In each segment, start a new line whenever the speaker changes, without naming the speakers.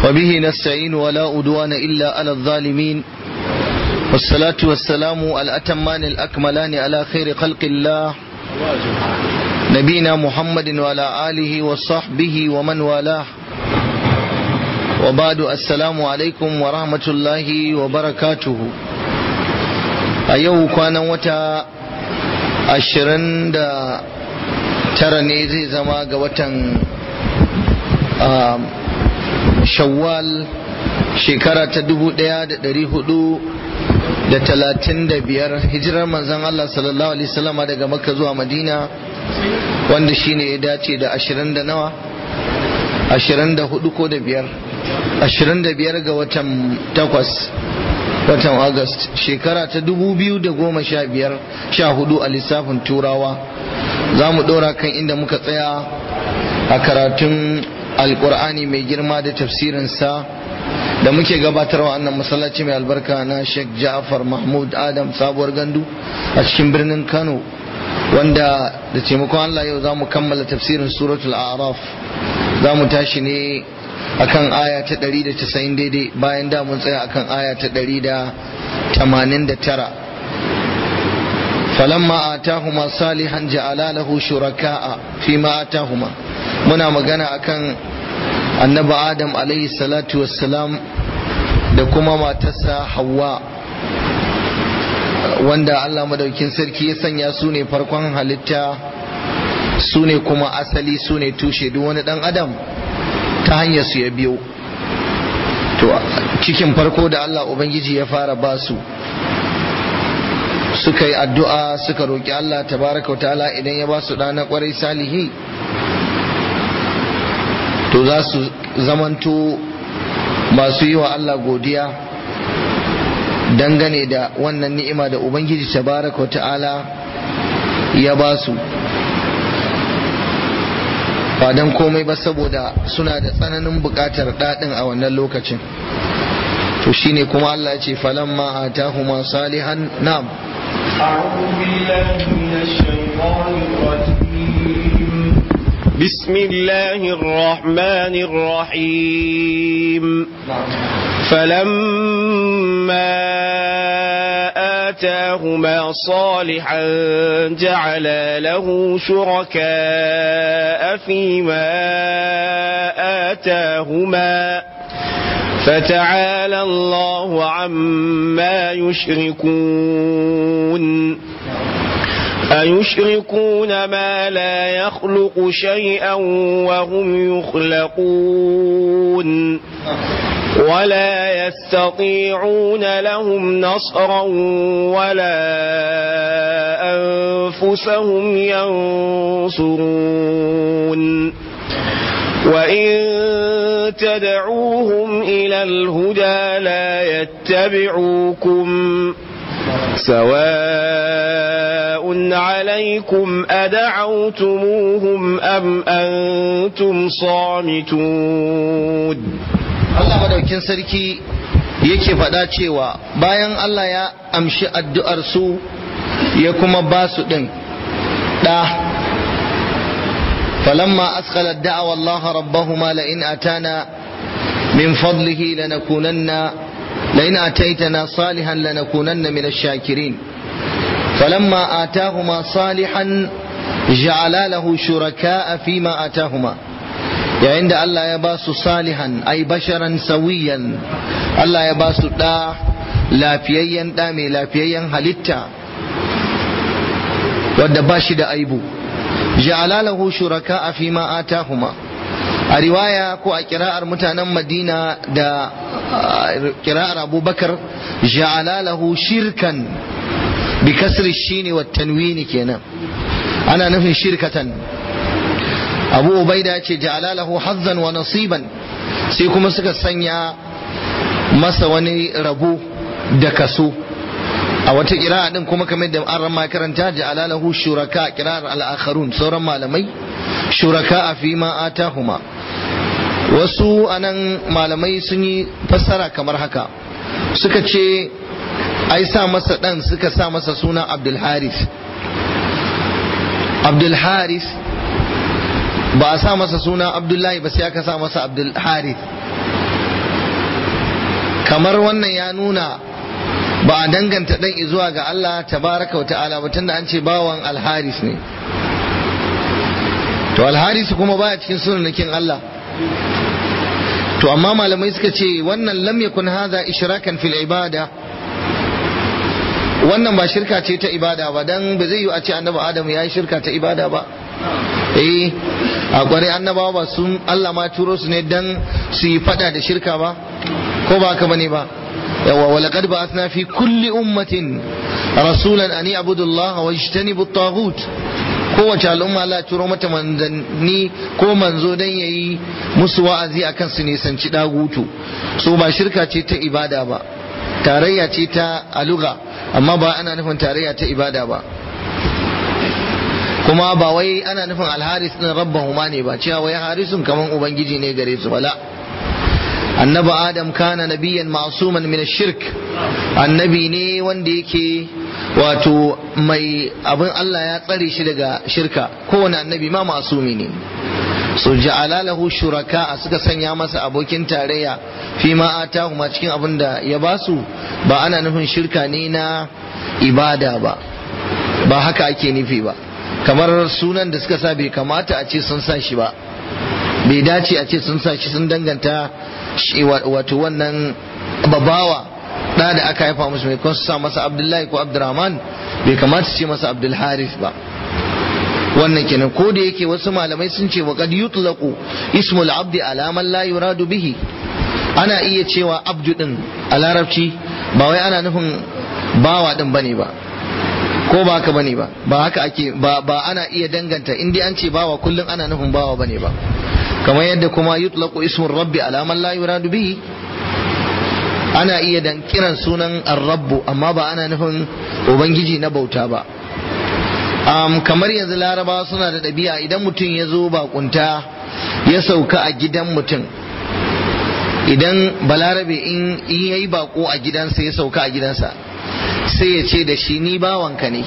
وبه نستعين ولا أدوان إلا على الظالمين والصلاة والسلام الأتمان الأكملان على خير خلق الله نبينا محمد وعلى آله وصحبه ومن والاه وبعد السلام عليكم ورحمة الله وبركاته أيوه كان وتا ashirin da tara ne zai zama ga watan shawwal shekara ta dubu daya da dari hudu da talatin da biyar hijirar manzan Allah sallallahu alaihi wasallama daga makka zuwa madina wanda shine ya dace da ashirin da nawa ashirin da hudu ko da biyar ashirin da biyar ga watan takwas watan August shekara ta dubu biyu da goma sha biyar sha hudu a lissafin turawa za mu ɗora kan inda muka tsaya a karatun alkur'ani mai girma da tafsirinsa da muke gabatarwa annan masallaci mai albarka na sheikh ja'far mahmud adam sabuwar gandu a cikin birnin kano wanda da taimakon allah yau za mu kammala tafsirin suratul araf za mu tashi ne akan aya ta 190 daidai bayan da mun tsaya akan aya ta 189 falamma atahuma salihan ja'ala lahu shuraka'a fima atahuma muna magana akan annabi adam alaihi salatu wassalam da kuma matarsa hawa wanda Allah madaukin sarki ya sanya su ne farkon halitta su ne kuma asali su ne tushe duk wani dan adam ta hanyar su ya biyo to cikin farko da Allah Ubangiji ya fara ba su suka yi addu'a suka roƙi Allah tabaraka ta'ala idan ya ba su ɗana ƙwarai salihi to za su zamanto masu yi wa Allah godiya dangane da wannan ni'ima da Ubangiji tabaraka ta'ala ya ba su ba don komai ba saboda suna da tsananin buƙatar daɗin a wannan lokacin to shine kuma Allah ce falamma atahuma salihan na'am
أعوذ بالله من الشيطان الرجيم بسم الله الرحمن الرحيم فلما آتاهما صالحا جعل له شركاء فيما آتاهما فتعالى الله عما يشركون أيشركون ما لا يخلق شيئا وهم يخلقون ولا يستطيعون لهم نصرا ولا أنفسهم ينصرون وإن تدعوهم إلى الهدى لا يتبعوكم سواء عليكم أدعوتموهم أم أنتم صامتون
Allah madaukin sarki yake faɗa cewa bayan Allah ya amshi addu'ar su ya kuma ba su ɗin ɗa falamma askala da'awa Allah rabbahuma la in atana min fadlihi lanakunanna la in ataitana salihan lanakunanna min ash-shakirin falamma atahuma salihan ja'ala lahu shuraka'a fima atahuma yayin da Allah ya ba su salihan ai basharan sawiyan Allah ya ba su ɗa lafiyayyen ɗa mai lafiyayyen halitta wadda ba shi da aibu ja'ala lahu shuraka a fi ma atahuma a riwaya ko a kira'ar mutanen madina da kira'ar abubakar ja'ala lahu shirkan bi kasri shine wa tanwini kenan ana nufin shirkatan abu ubaida ce ja'ala lahu hazzan wa nasiban sai kuma suka sanya masa wani rabo da kaso a wata kira'a din kuma kamar da an rama karanta ja'ala lahu shuraka kira'ar al-akharun sauran malamai shuraka a fi ma atahuma wasu anan malamai sun yi fassara kamar haka suka ce ai sa masa dan suka sa masa suna abdul haris abdul haris ba a sa masa suna abdullahi ba sai aka sa masa abdul harith kamar wannan ya nuna ba a danganta dan zuwa ga Allah tabaraka wa ta'ala ba tunda an ce bawan alharis ne to alharis kuma baya cikin sunanakin Allah to amma malamai suka ce wannan lam yakun hadha ishrakan fil ibada wannan ba shirka ce ta ibada ba dan ba zai yi a ce annabi adam ya yi shirka ta ibada ba eh a kware annabawa ba sun Allah ma turo su ne dan su yi fada da shirka ba ko ba haka bane ba yawa wa laqad ba'athna fi kulli ummatin rasulan an ya'budu Allah wa yajtanibu at-taghut kowace al'umma Allah turo mata manzanni ko manzo dan yayi musu wa'azi akan su nisanci dagutu so ba shirka ce ta ibada ba tarayya ce ta aluga amma ba ana nufin tarayya ta ibada ba kuma ba wai ana nufin alharis din rabbahuma ne ba cewa wai harisun kaman ubangiji ne gare su wala annabi adam kana nabiyan ma'suman min shirk annabi ne wanda yake wato mai abin Allah ya tsare shi daga shirka kowane annabi ma ma'sumi ne so ja'ala lahu shuraka suka sanya masa abokin tarayya fi ma atahu ma cikin abin da ya basu ba ana nufin shirka ne na ibada ba ba haka ake nufi ba kamar sunan da suka sa bai kamata a ce sun sa shi ba bai dace a ce sun sa shi sun danganta wato wannan babawa da da aka haifa musu mai kun sa masa abdullahi ko abdurrahman bai kamata ce masa abdul haris ba wannan kenan ko da yake wasu malamai sun ce wa qad yutlaqu ismul abdi ala man la yuradu bihi ana iya cewa abdu din a larabci ba wai ana nufin bawa din bane ba ko ba haka bane ba ba haka ake ba ba ana iya danganta in dai an ce bawa kullum ana nufin bawa bane ba kamar yadda kuma yutlaqu ismur rabbi ala man la yuradu bihi ana iya dan kiran sunan ar-rabbu amma ba ana nufin ubangiji na bauta ba um, kamar yanzu larabawa suna da ɗabi'a idan mutum ya zo bakunta ya sauka a gidan mutum idan balarabe in ya yi bako a gidansa ya sauka a gidansa sai ya ce da shi ni bawanka ne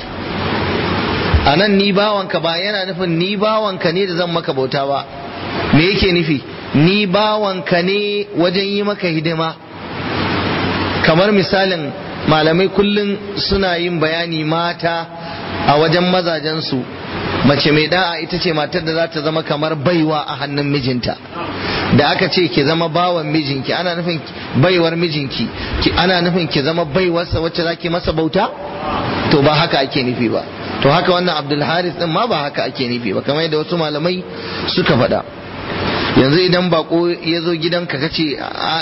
a nan ni bawanka ba yana nufin ni bawanka ne da zan maka bauta ba me yake nufi ni bawanka ne wajen yi maka hidima kamar misalin malamai kullum suna yin bayani mata a wajen mazajensu mace mai da'a ita ce matar da za ta zama kamar baiwa a hannun mijinta da aka ce ki zama bawan mijinki ana nufin baiwar mijinki ana nufin ki zama baiwarsa wacce za ki masa bauta to ba haka ake nufi ba to haka wannan abdul haris din ma ba haka ake nufi ba kamar yadda wasu malamai suka faɗa yanzu idan bako ya zo gidanka ka ce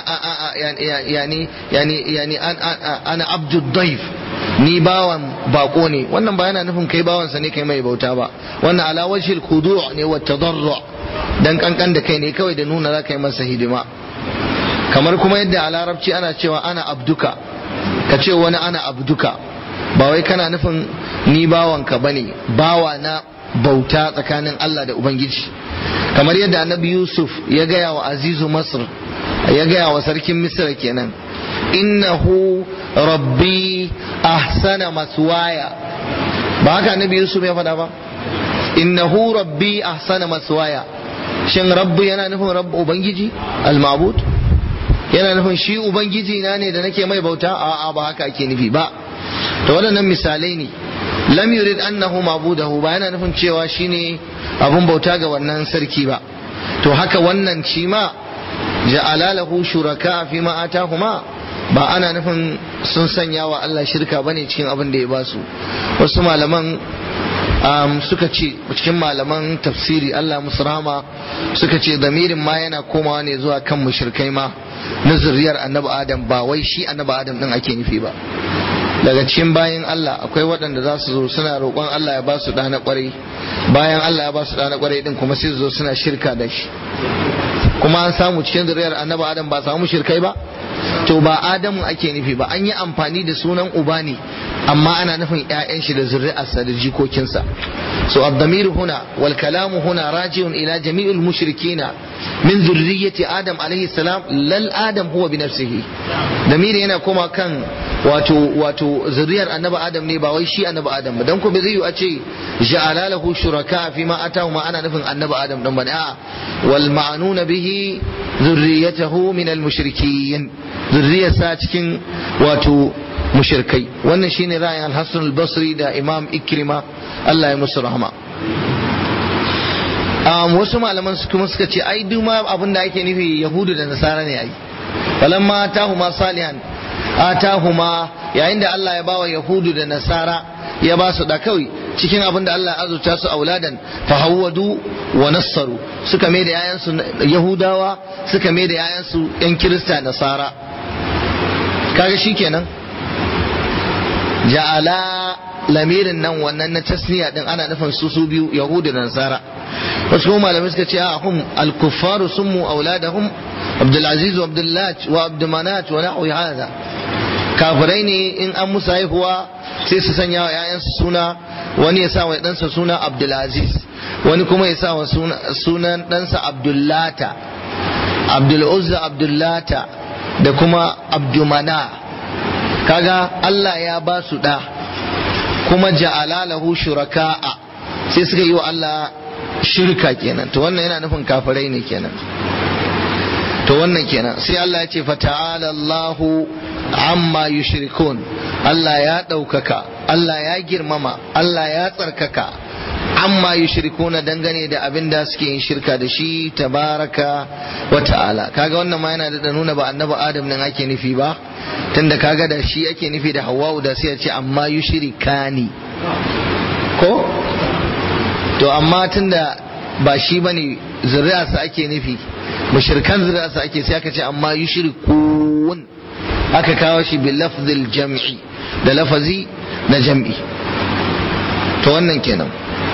yani yani yani ana abdul daif ni bawan bako ne wannan ba yana nufin kai bawansa ne kai mai bauta ba wannan ala wajhil khudu' ne wa tadarru dan kankan da kai ne kawai da nuna za ka yi masa hidima kamar kuma yadda a larabci ana cewa ana abduka ka ce wani ana abduka ba wai kana nufin ni bawanka bane bawa na bauta tsakanin Allah da Ubangiji kamar yadda annabi Yusuf ya gaya wa azizu Masr ya gaya wa sarkin Misr kenan innahu rabbi ahsana maswaya ba haka annabi Yusuf ya faɗa ba innahu rabbi ahsana maswaya shin rabbu yana nufin rabbu ubangiji al-ma'bud yana nufin shi ubangiji na ne da nake mai bauta a'a ba haka ake nufi ba to waɗannan misalai ne lam yurid annahu ma'budahu ba yana nufin cewa shine abun bauta ga wannan sarki ba to haka wannan shi ma ja'ala lahu shuraka fi ma atahuma ba ana nufin sun sanya wa Allah shirka bane cikin abin da ya ba su wasu malaman um, suka ce cikin malaman tafsiri Allah musu rahama suka ce damirin ma yana komawa ne zuwa kan mushrikai ma na zuriyar annabi adam ba wai shi annabi adam din ake nufi ba daga cikin bayan Allah akwai waɗanda za su zo suna roƙon Allah ya ba su ɗana ƙwarai bayan Allah ya ba su ɗana ƙwarai din kuma sai su zo suna shirka da shi kuma an samu cikin zuriyar annabi adam ba samu shirkai ba to ba adamu ake nufi ba an yi amfani da sunan uba ne amma ana nufin ƴaƴan shi da zuri'arsa da jikokinsa so ad-damir huna wal kalamu huna raji'un ila jami'il mushrikina min zurriyyati adam alayhi salam lal adam huwa bi nafsihi damir yana koma kan wato wato zuriyar annabi adam ne ba wai shi annabi adam ba dan ko bai zai yi a ce ja'ala lahu shuraka fi ma atahu ma ana nufin annabi adam dan bane a'a wal ma'nuna bihi zurriyatahu min al mushrikin zurriyarsa cikin wato mushrikai wannan shine ra'ayin al-Hasan al-Basri da Imam Ikrima Allah ya musu rahama um, wasu malaman su kuma suka ce ai duma abin da ake nufi yahudu da nasara ne ai falamma atahuma salihan atahuma yayin da Allah ya bawa yahudu da nasara ya ba su da kawai cikin abin da Allah ya azurta su auladan fahawwadu wa nassaru suka mai da yayansu yahudawa suka mai da yayansu yan kirista nasara kaga shikenan ja'ala lamirin nan wannan na tasniya din ana nufin su su biyu yahudu da nasara wasu kuma malamai suka ce a hum al-kuffaru summu auladahum abdul aziz wa abdullah wa abdumanat wa nahwi hadha kafirai ne in an musu haihuwa sai su sanya wa ƴaƴansu suna wani ya sa wa ɗansa suna abdul aziz wani kuma ya sa wa sunan ɗansa abdullata abdul uzza abdullata da kuma abdumana kaga Allah ya ba su ɗa kuma ja'ala lahu shuraka'a sai suka yi wa Allah shirka kenan to wannan yana nufin kafirai ne kenan to wannan kenan sai Allah ya ce fata'ala Allahu amma yushrikun Allah ya ɗaukaka Allah ya girmama Allah ya tsarkaka amma yushrikuna dangane da abin da suke yin shirka da shi tabaraka wa ta'ala kaga wannan ma yana da nuna ba annabi adam nan ake nufi ba tunda kaga da shi ake nufi da hawa'u da sai ya ce amma yushrikani ko to amma tunda ba shi bane zuri'arsa ake nufi mushrikan zuri'arsa ake sai aka ce amma yushrikun aka kawo shi bil lafzil jam'i da lafazi na jam'i to wannan kenan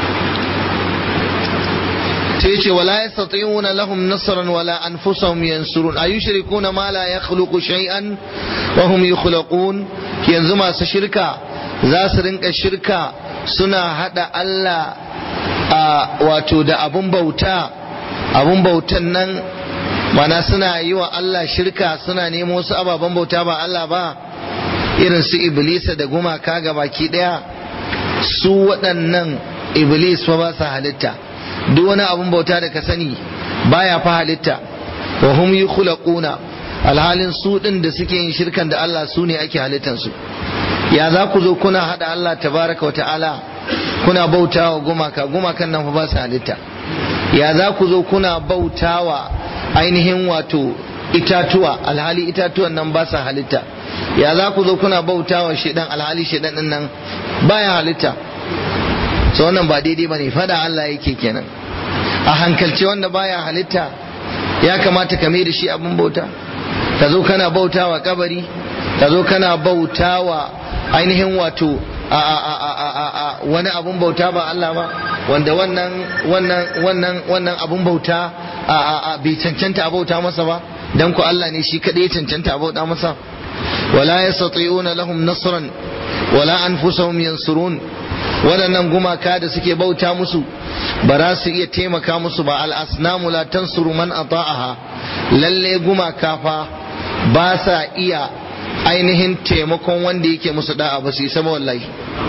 sai ce wala yastati'una lahum nasran wala anfusahum yansurun ayushrikuna ma la yakhluqu shay'an wa hum yukhlaqun yanzu masu shirka za su rinka shirka suna hada Allah a wato da abun bauta abun bautan nan mana suna yi wa Allah shirka suna nemo wasu ababen bauta ba Allah ba irin su iblisa da gumaka ga baki daya su waɗannan iblis fa ba sa halitta duk wani abun bauta da ka sani baya fa halitta wa hum yukhlaquna alhalin su din da suke yin shirkan da Allah su ne ake halittan su ya za ku zo kuna hada Allah tabaraka wa ta'ala kuna bautawa gumaka gumakan nan fa ba su halitta ya za ku zo kuna bautawa ainihin wato itatuwa alhali itatuwan nan ba sa halitta ya za ku zo kuna bautawa shedan alhali shedan din nan baya halitta so wannan ba daidai bane fada Allah yake kenan a hankalce wanda baya halitta ya kamata ka mai da shi abin bauta ka zo kana bautawa kabari ka zo kana bautawa ainihin wato a a a a a a wani abun bauta ba Allah ba wanda wannan wannan wannan wannan abun bauta a a a bai cancanta a bauta masa ba dan ku Allah ne shi kadai ya cancanta a bauta masa wala yastati'una lahum nasran wala anfusahum yansurun waɗannan gumaka da suke bauta musu ba za su iya taimaka musu ba al'asnamu la tansuru man ata'aha lalle gumaka fa ba sa iya ainihin taimakon wanda yake musu da'a ba su isa ba wallahi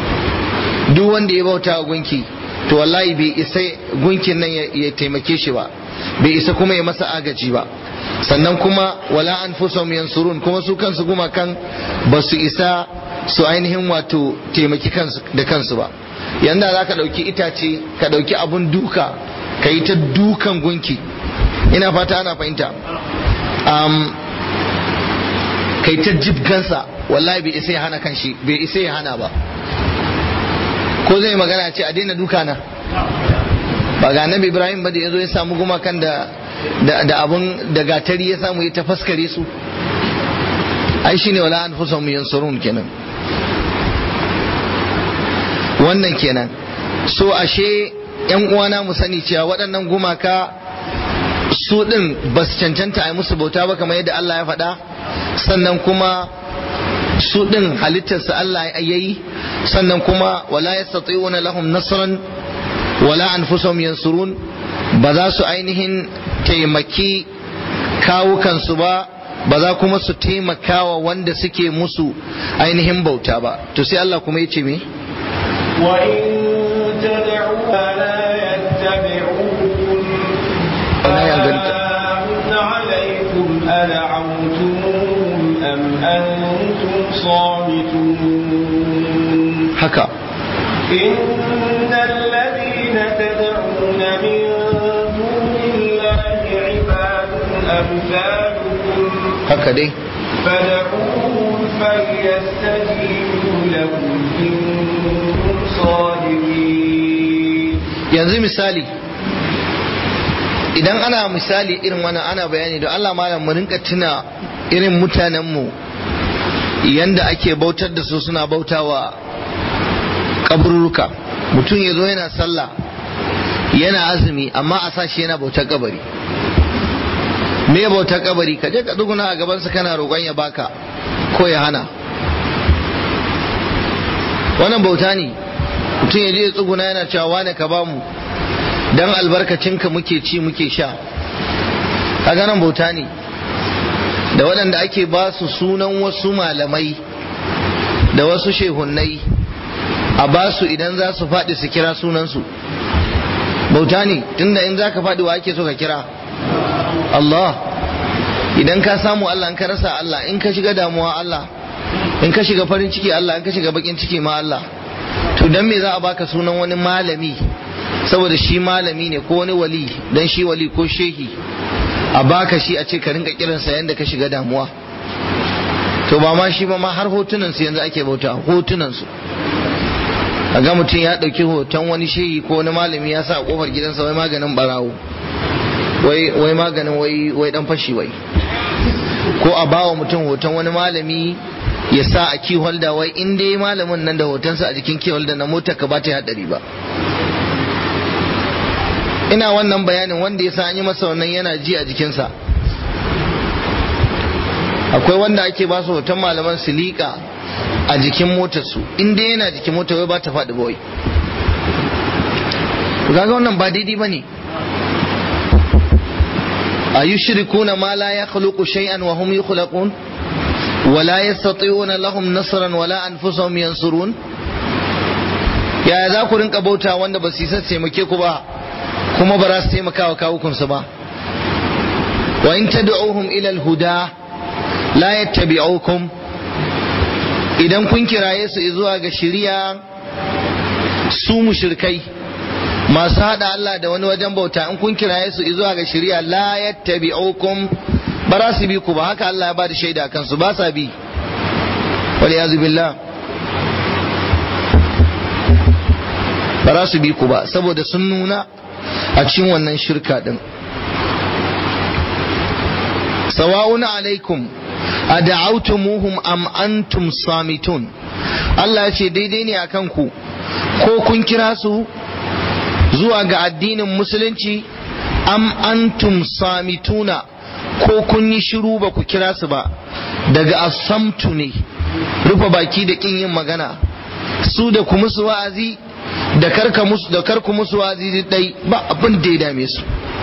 duk wanda ya bauta a gunki to wallahi bai isa gunkin nan ya taimake shi ba bai isa kuma ya masa agaji ba sannan kuma wala anfusahum yansurun kuma su kansu gumakan ba su isa su ainihin wato taimaki kansu da kansu ba yanda za ka ɗauki itace ka ɗauki abun duka ka yi ta dukan gunki ina fata ana fahimta um, ka yi ta jibgansa wallahi bai isa ya hana kanshi bai isa ya hana ba ko zai magana ce a daina duka na ba ga nabi ibrahim ba da ya zo ya samu gumakan da da abun da gatari ya samu ya tafaskare su ai shine wala anfusahum yansurun kenan wannan kenan so ashe yan uwana mu sani cewa waɗannan gumaka su ɗin ba su cancanta a yi musu bauta ba kamar yadda Allah ya faɗa sannan kuma su ɗin halittarsa Allah ya yi sannan kuma wala yastati'una lahum nasran wala anfusahum yansurun ba za su ainihin taimaki kawukansu ba ba za kuma su taimakawa wanda suke musu ainihin bauta ba to sai Allah kuma ya ce me
وإن تدعوها لا يتبعوكم
أنا يا بنت.
سواء عليكم أدعوتموهم أم أنتم صامتون
haka
إن الذين تدعون من دون الله عباد أمثالكم
haka dai
فدعوهم فليستجيبوا لكم إن كنتم صادقين
yanzu misali idan ana misali irin wannan ana bayani da Allah malam mu rinka tuna irin mutanenmu yanda ake bautar da su suna bautawa kabururuka mutum ya zo yana sallah yana azumi amma a sashi yana bautar kabari me bautar kabari ka je ka duguna a gabansa kana roƙon ya baka ko ya hana wannan bauta ne mutum ya je ya tsuguna yana cewa wane ka bamu dan albarkacinka muke ci muke sha kaga nan bauta ne da waɗanda ake ba su sunan wasu malamai da wasu shehunnai a ba su idan za su faɗi su kira sunansu bauta ne tunda in za ka faɗi wa ake so ka kira Allah idan ka samu Allah in ka rasa Allah in ka shiga damuwa Allah in ka shiga farin ciki Allah in ka shiga bakin ciki ma Allah to dan me za a baka sunan wani malami saboda shi malami ne ko wani wali dan shi wali ko shehi a baka shi a ce ka rinka kiransa yanda ka shiga damuwa to ba ma shi ba ma har hotunan su yanzu ake bauta hotunan su a ga mutum ya ɗauki hoton wani shehi ko wani malami ya sa a kofar gidansa wai maganin barawo wai wai maganin wai wai dan fashi wai ko a bawa mutum hoton wani malami ya sa a key holder wai in dai malamin nan da hotonsa a jikin key holder na motar ka ba ta hadari ba ina wannan bayanin wanda ya sa an yi masa wannan yana ji a jikinsa akwai wanda ake ba su hoton malaman su liƙa a jikin motarsu in dai yana jikin motar wai ba ta faɗi ba wai kaga wannan ba daidai ba ne a yi shirikuna ma la ya khuluqu shay'an wa hum yukhlaqun wa la yastati'una lahum nasran wa la anfusahum yansurun yaya za ku rinka bauta wanda ba su yi taimake ku ba kuma ba za su taimaka wa kawukansu ba wa in tad'uhum ila al-huda la yattabi'ukum idan kun kiraye su zuwa ga shari'a su mushrikai masu hada Allah da wani wajen bauta in kun kiraye su zuwa ga shari'a la yattabi'ukum ba za su bi ku ba haka Allah ya ba da shaida kansu ba sa bi wal yazu billah ba za su bi ku ba saboda sun nuna a cikin wannan shirka din sawa'un alaikum a da'autumuhum am antum samitun Allah ya ce daidai ne akan ku ko kun kira su zuwa ga addinin musulunci am antum samituna ko kun yi shiru ba ku kira su ba daga asamtu ne rufe baki da kin yin magana su da ku musu wa'azi da karka musu da karku musu wa'azi dai ba abin da ya dame su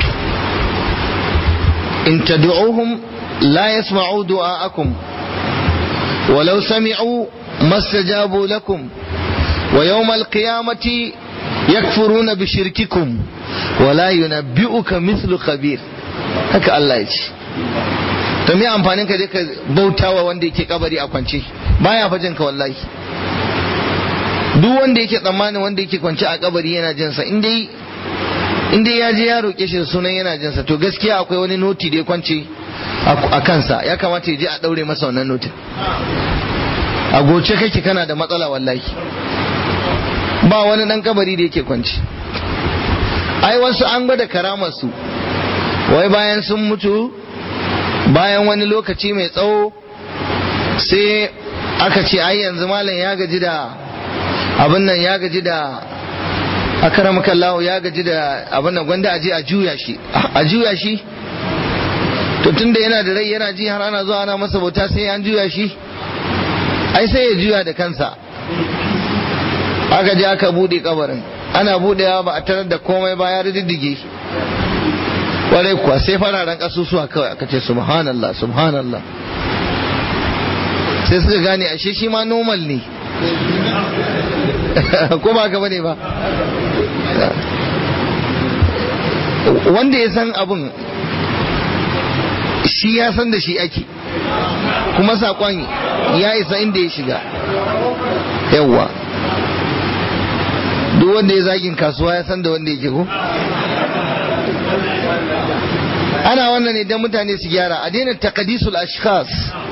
in tad'uhum la yasma'u du'a'akum walau sami'u mastajabu lakum wa yawm al-qiyamati yakfuruna bi shirkikum wa la yunabbi'uka mithlu khabir haka Allah ya ce to me amfanin ka je ka bautawa wanda yake kabari a kwance baya fajin ka wallahi duk wanda yake tsammanin wanda yake kwance a kabari yana jinsa in dai in dai ya je ya roƙe shi da sunan yana jinsa to gaskiya akwai wani noti da ya kwance a kansa ya kamata ya je a ɗaure masa wannan notin a goce kake kana da matsala wallahi ba wani ɗan kabari da yake kwance ai wasu an gwada karamarsu wai bayan sun mutu bayan wani lokaci mai tsawo sai aka ce ai yanzu malam ya gaji da abin nan ya gaji da akaramaka Allah ya gaji da abin nan gwanda aje a juya shi a juya shi to tunda yana da rai yana ji har ana zuwa ana masa bauta sai an juya shi ai sai ya juya da kansa aka je aka bude kabarin ana budewa ba a tarar da komai ba ya riddige kwarai kuwa sai fararen kasusuwa kawai aka ce subhanallah subhanallah sai suka gane ashe shi ma normal ne ko ba ka bane ba wanda ya san abun shi ya san da shi ake kuma saƙon ya isa inda ya shiga yawwa duk wanda ya zagin kasuwa ya san da wanda ya ko ana wannan ne don mutane su gyara a daina takadisul ashkhas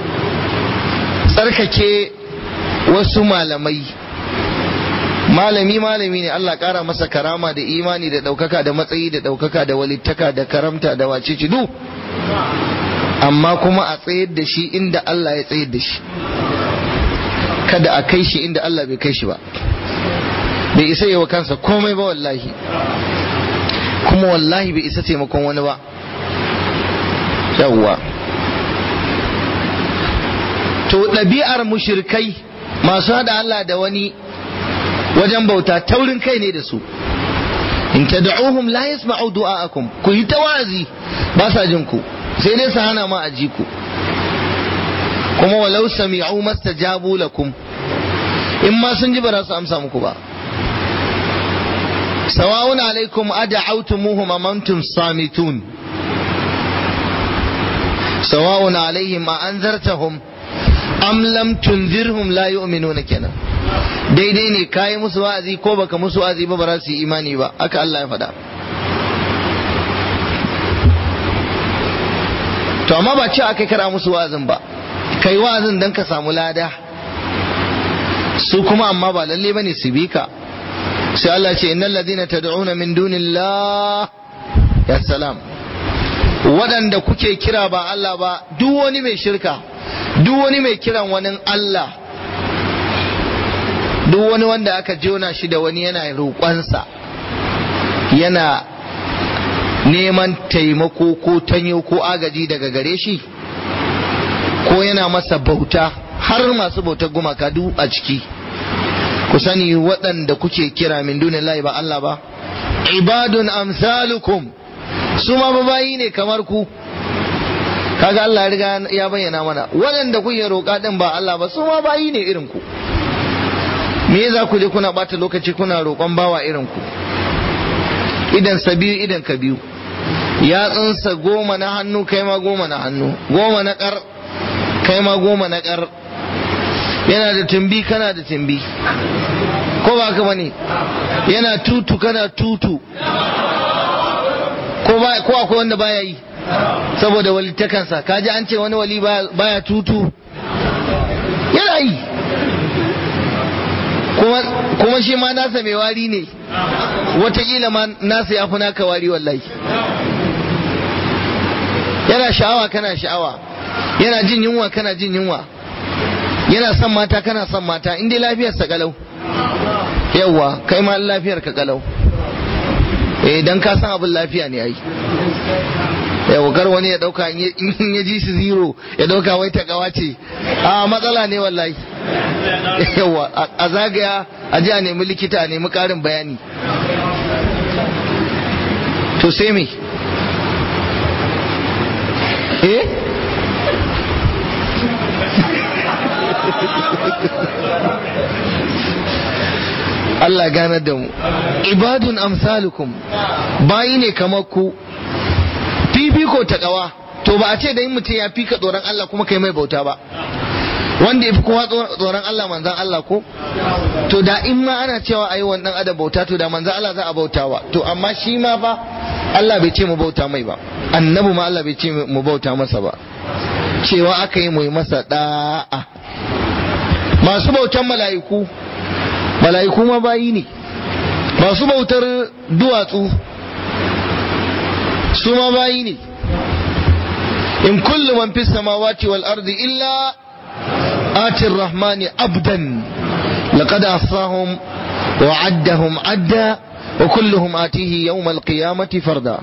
tsarkake wasu malamai malami malami ne Allah kara masa karama da imani da ɗaukaka da matsayi da ɗaukaka da walittaka da karamta da wacece du amma kuma a tsayar da shi inda Allah ya tsayar da shi kada a kai shi inda Allah bai kai shi ba bai isa yi wa kansa komai ba wallahi kuma wallahi bai isa taimakon wani ba yawwa to ɗabi'ar mushirkai masu haɗa Allah da wani wajen bauta taurin kai ne da su in tad'uhum la yasma'u du'a'akum ku yi tawazi ba sa jin ku sai dai su hana ma a ji ku kuma walau sami'u mastajabu lakum in ma sun ji ba za su amsa muku ba sawa'un alaikum ad'awtumuhum am antum samitun sawa'un alaihim a anzartahum am lam tunzirhum la yu'minuna kenan daidai ne kayi musu wa'azi ko baka musu wa'azi ba ba za su yi imani ba haka Allah ya faɗa to amma ba ce aka kara musu wa'azin ba kai wa'azin dan ka samu lada su kuma amma ba lalle bane su bi ka sai Allah ce innal ladina tad'una min dunillah ya salam waɗanda kuke kira ba Allah ba duk wani mai shirka duk wani mai kiran wani Allah duk wani wanda aka jona shi da wani yana roƙonsa yana neman taimako ko tanyo ko agaji daga gare shi ko yana masa bauta har masu bautar gumaka duk a ciki ku sani waɗanda kuke kira min dunillahi ba Allah ba ibadun amsalukum su ma bayi ne kamar ku kaga Allah ya riga ya bayyana mana waɗanda kuke roƙa din ba Allah ba su ma bayi ne irin ku me za ku je kuna bata lokaci kuna roƙon bawa irin ku idan sa biyu idan ka biyu yatsunsa goma na hannu kai ma goma na hannu goma na ƙar kai ma goma na ƙar yana da tumbi kana da tumbi ko ba ka bane yana tutu kana tutu ko ba ko akwai wanda baya yi saboda walittakansa kaji an ce wani wali baya tutu yana yi kuma shi ma nasa mai wari ne watakila ma nasa ya fi naka wari wallahi yana sha'awa kana sha'awa yana jin yunwa kana jin yunwa yana son mata kana son mata in dai lafiyarsa kalau yawwa kai ma lafiyar ka kalau eh dan ka san abin lafiya ne ai yawa kar wani ya dauka in ya ji shi zero ya dauka wai ta gawa ce a matsala ne wallahi yawa a zagaya a ji a nemi likita a nemi karin bayani to sai me eh Allah ganar da mu ibadun amsalukum bayi ne kamar ku fifiko ta kawa to ba a ce da yin mutum ya fika tsoron Allah kuma kai mai bauta ba wanda ya fi kowa tsoron Allah manzan Allah ko to da in ma ana cewa a yi wannan adam bauta to da manzan Allah za a bautawa to amma shi ma fa Allah bai ce mu bauta mai ba annabi ma Allah bai ce mu bauta masa ba cewa aka yi mu yi masa da'a masu bautan mala'iku mala'iku ma bayi ne masu bautar duwatsu su ma bayi ne in kullu man fis samawati wal ardi illa ati rahmani abdan laqad asahum wa addahum adda wa kulluhum atihi yawm al qiyamati farda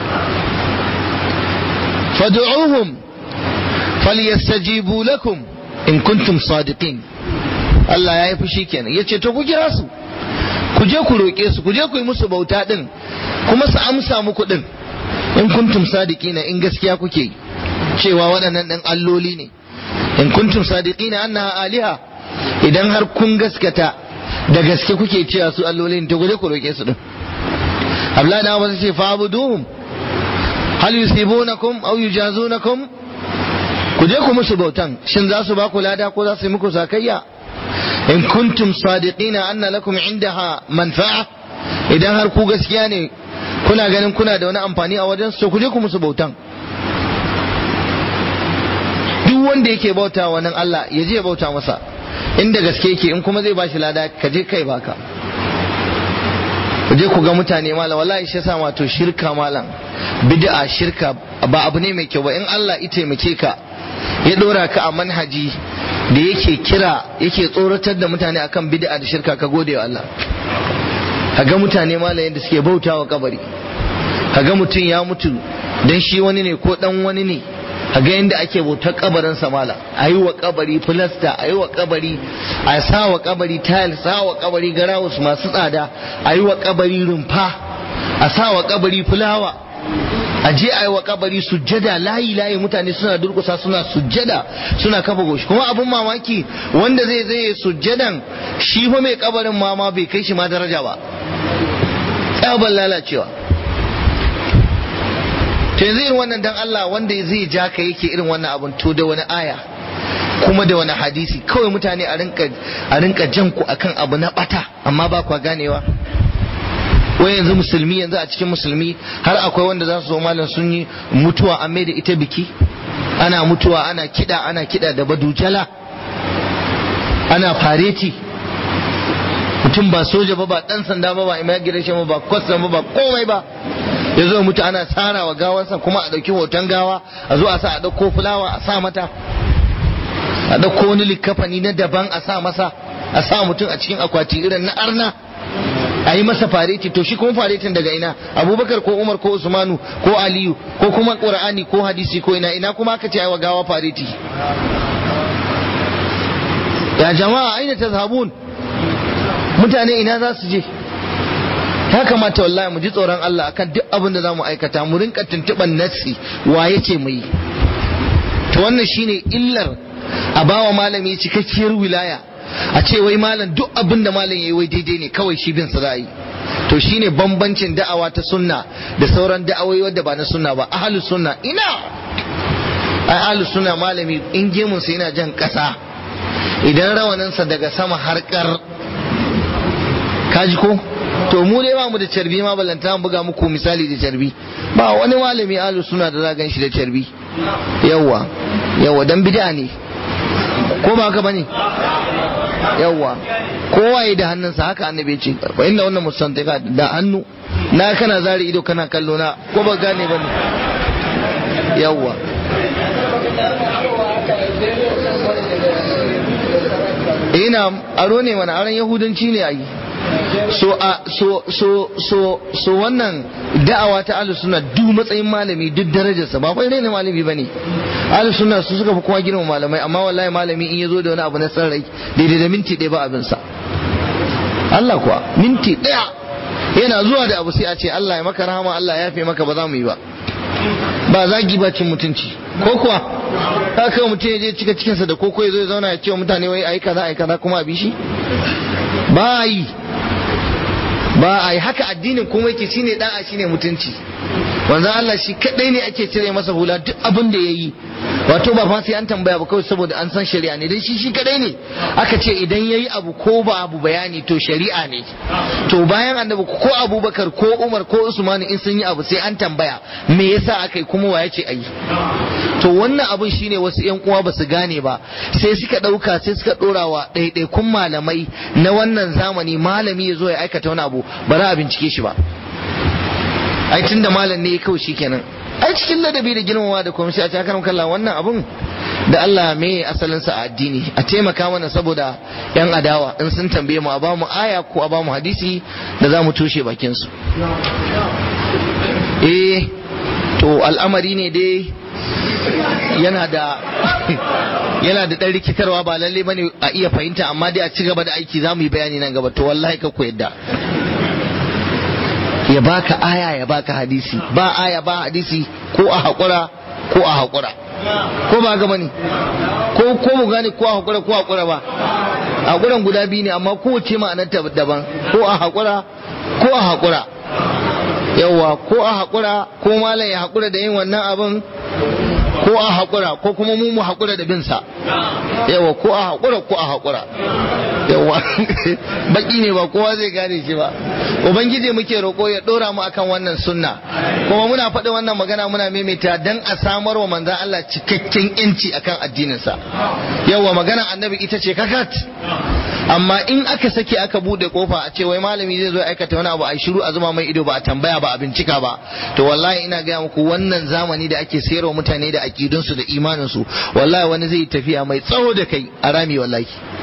fad'uuhum falyastajibu lakum in kuntum sadiqin Allah ya yi fushi kenan ya ce to ku kira su ku je ku roƙe su ku je ku yi musu bauta din kuma su amsa muku din in kuntum sadiqina in gaskiya kuke cewa waɗannan ɗan alloli ne in kuntum sadiqina annaha aliha idan har kun gaskata da gaske kuke cewa su alloli ne to guje ku roke su din Abdullahi da Abbas ce fa'buduhum hal yusibunakum aw yujazunakum ku je ku musu bautan shin za su ba ku lada ko za su yi muku sakayya in kuntum sadiqina anna lakum indaha manfa'a idan har ku gaskiya ne kuna ganin kuna da wani amfani a wajen su ku je ku musu bautan duk wanda yake bauta wa nan Allah ya je ya bauta masa inda gaske yake in kuma zai bashi lada ka je kai baka ku je ku ga mutane malam wallahi shi yasa wato shirka malam bid'a shirka ba abu ne mai kyau ba in Allah ya taimake ka ya dora ka a manhaji da yake kira yake tsoratar da mutane akan bid'a da shirka ka gode wa Allah kaga mutane malam yadda suke bautawa kabari kaga mutum ya mutu dan shi wani ne ko dan wani ne kaga yadda ake bautar kabarin sa malam ayi wa kabari filasta ayi wa kabari a sa wa kabari tile sa wa kabari garawus masu tsada ayi wa kabari rumfa a sa wa kabari fulawa a je a yi wa kabari sujjada layi layi mutane suna durkusa suna sujjada suna kafa goshi kuma abin mamaki wanda zai zai sujjadan shi fa mai kabarin ma ma bai kai shi ma daraja ba tsaban lalacewa to yanzu irin wannan dan Allah wanda zai ja ka yake irin wannan abun to da wani aya kuma da wani hadisi kawai mutane a rinka a rinka jan ku akan abu na bata amma ba kwa ganewa wai yanzu musulmi yanzu a cikin musulmi har akwai wanda za su zo malam sun yi mutuwa an mai da ita biki ana mutuwa ana kida ana kida da badujala ana fareti mutum ba soja ba ba dan sanda ba ba immigration ba ba custom ba ba komai ba ya zo mutu ana tsara wa gawansa kuma a ɗauki hoton gawa a zo a sa a ɗauko fulawa a sa mata a ɗauko wani likafani na daban a sa masa a sa mutum a cikin akwati irin na arna a yi masa fareti to shi kuma faretin daga ina abubakar ko umar ko usmanu ko aliyu ko kuma qur'ani ko hadisi ko ina ina kuma aka ce ai wa gawa fareti ya jama'a aina tazhabun mutane ina za su je ya kamata wallahi mu ji tsoron Allah akan duk abin da zamu aikata mu rinka tuntuban nassi waye ce mu yi to wannan shine illar a bawa malami cikakkiyar wilaya a ce wai malam duk abin da malam yayi wai daidai ne kawai shi bin sa za yi to shine bambancin da'awa ta sunna da sauran da'awoyi wadda ba na sunna ba ahlus sunna ina ai ahlus sunna malami in gemun sa yana jan kasa idan rawanin sa daga sama har kar kaji ko to mu dai ba mu da carbi ma balanta mu buga muku misali da carbi ba wani malami ahlus sunna da za gan shi da carbi yawa yawa dan bid'a ne ko ba haka bane yawwa kowa ya da hannunsa haka annabi ce wa inna wannan musantika da hannu na kana zari ido kana kallo na ko ba gane ba ne yawwa ina aro ne mana aron yahudanci ne a yi so a so so so so wannan da'awa ta ahlus sunna duk matsayin malami duk darajarsa ba kai ne malami bane ahlus sunna su suka fi kowa girma malamai amma wallahi malami in yazo da wani abu na san rai daidai da minti ɗaya ba abin sa Allah kuwa minti ɗaya yana zuwa da abu sai a ce Allah ya maka rahama Allah ya yafe maka ba za mu yi ba ba zagi ba cin mutunci ko kuwa haka mutum ya je cika cikinsa da koko ya zo ya zauna ya ce wa mutane wai ayi kaza ayi kaza kuma a bi shi ba yi ba a yi haka addinin kuma yake shine da'a shine mutunci wanzan Allah shi kadai ne ake cire masa hula duk abin da yayi wato ba fa sai an tambaya ba kawai saboda an san shari'a ne dan shi shi kadai ne aka ce idan yayi abu ko ba abu bayani to shari'a ne to bayan annabi ko Abubakar ko Umar ko Usman in sun yi abu sai an tambaya me yasa aka yi kuma wa yace ayi to wannan abun shine wasu yan uwa ba su gane ba sai suka dauka sai suka dora wa ɗaiɗaikun malamai na wannan zamani malami ya zo ya aikata wani abu ba za a bincike shi ba ai tun da malam ne kawai shi kenan ai cikin ladabi da girmamawa da kuma sai a cakarar kalla wannan abun da Allah me asalin sa a addini a taimaka mana saboda yan adawa in sun tambaye mu a ba mu aya ko a ba mu hadisi da za mu toshe bakin su eh to al'amari ne dai yana da yana da ɗan rikitarwa ba lalle bane a iya fahimta amma dai a ci gaba da aiki za mu yi bayani nan gaba to wallahi ka ku yadda ya baka aya ya baka hadisi ba aya ba hadisi ko a haƙura ko a haƙura ko ba gaba ne ko ko mu gane ko a haƙura ko a haƙura ba haƙuran guda biyu ne amma kowace ma'anar ta daban ko a haƙura ko a haƙura yawa ko a haƙura ko malam ya haƙura da yin wannan abin ko a haƙura ko kuma mu mu haƙura da bin sa yawa ko a haƙura ko a haƙura yawa baki ne ba kowa zai gane shi ba ubangiji muke roƙo ya ɗora mu akan wannan sunna kuma muna faɗi wannan magana muna maimaita dan a samar wa manzan Allah cikakken yanci akan addininsa yawa magana annabi ita ce kakat amma in aka sake aka bude kofa a ce wai malami zai zo aikata wani abu a shiru a zuma mai ido ba a tambaya ba a bincika ba to wallahi ina gaya muku wannan zamani da ake sayarwa mutane da akidunsu da imaninsu wallahi wani zai tafiya mai tsawo da kai a rami wallahi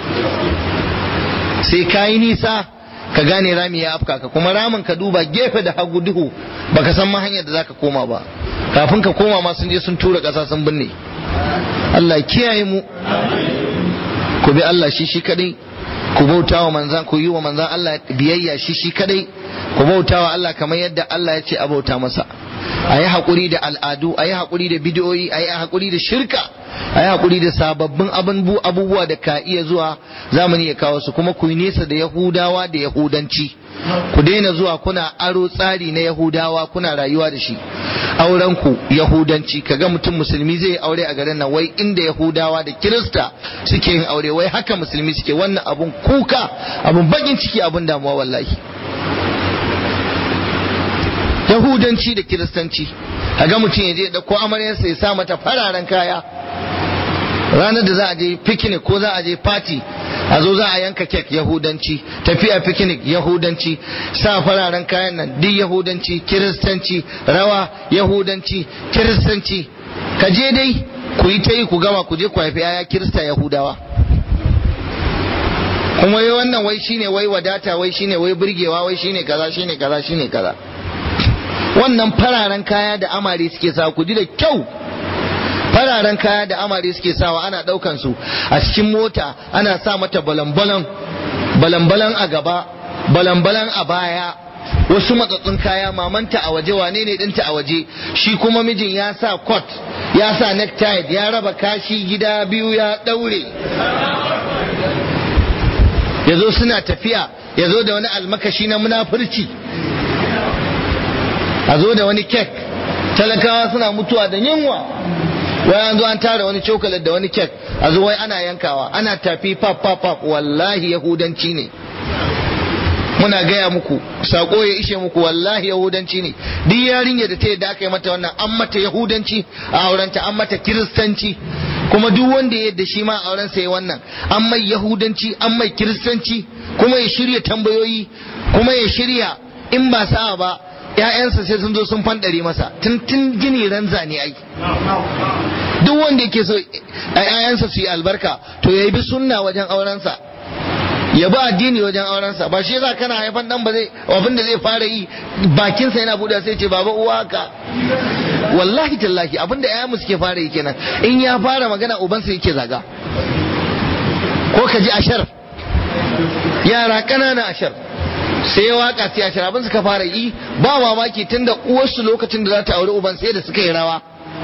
sai ka yi nisa ka gane rami ya afka ka kuma ramin ka duba gefe da hagu duhu baka san ma hanyar da zaka koma ba kafin ka koma ma sun je sun tura ƙasa sun binne Allah kiyaye mu ku bi Allah shi shi kadai ku bauta wa manzan ku yi wa manzan Allah biyayya shi shi kadai ku bauta wa Allah kamar yadda Allah ya ce a bauta masa a yi haƙuri da al'adu a yi haƙuri da bidiyoyi a yi haƙuri da shirka a yi haƙuri da sababbin abubuwa da ka iya zuwa zamani ya kawo su kuma ku yi nesa da yahudawa da yahudanci ku daina zuwa kuna aro tsari na yahudawa kuna rayuwa da shi auren ku yahudanci kaga mutum musulmi zai aure a garin nan wai inda yahudawa da kirista suke yin aure wai haka musulmi suke wannan abun kuka abun bakin ciki abun damuwa wallahi yahudanci da kiristanci ga mutum ya je ɗauko amaryarsa ya sa mata fararen kaya ranar da za a je picnic ko za a je party a zo za a yanka kek yahudanci tafiya picnic yahudanci sa fararen kayan nan duk yahudanci kiristanci rawa yahudanci kiristanci ka je dai ku yi ta yi ku gama ku je ku haifi yaya kirista yahudawa kuma wai wannan wai shine wai wadata wai shine wai burgewa wai shine kaza shine kaza shine kaza wannan fararen kaya da amare suke sa ku ji da kyau fararen kaya da amare suke sawa ana daukan su a cikin mota ana sa mata balambalan balambalan a gaba balambalan a baya wasu matsatsun kaya mamanta a waje wane ne dinta a waje shi kuma mijin ya sa coat ya sa necktie ya raba kashi gida biyu ya daure ya zo suna tafiya ya zo da wani almakashi na munafurci a zo da wani kek talakawa suna mutuwa da yunwa wai an zo an tara wani cokalat da wani kek a zo wai ana yankawa ana tafi pap pap pap wallahi yahudanci ne muna gaya muku sako ya ishe muku wallahi yahudanci ne duk yarinya da ta yadda aka yi mata wannan an mata yahudanci a aurenta an mata kiristanci kuma duk wanda ya yadda shi ma auren sa wannan an mai yahudanci an mai kiristanci kuma ya shirya tambayoyi kuma ya shirya in ba sa'a ba ‘ya'yansa sai sun zo sun fanɗare masa tun tun gini ran zane ai duk wanda yake so ‘ya'yansa su yi albarka to ya bi sunna wajen aurensa ya bi addini wajen aurensa ba shi yasa kana haifan dan ba zai abin da zai fara yi bakinsa yana buɗe sai ce baba uwa ka wallahi tallahi abin da ‘ya'yanmu suke fara yi kenan in ya fara magana ubansa yake zaga ko ka ji ashar yara ƙanana ashar sai waka sai ashar abin suka fara yi ba mamaki tunda uwarsu lokacin da za ta auri uban sai da suka yi rawa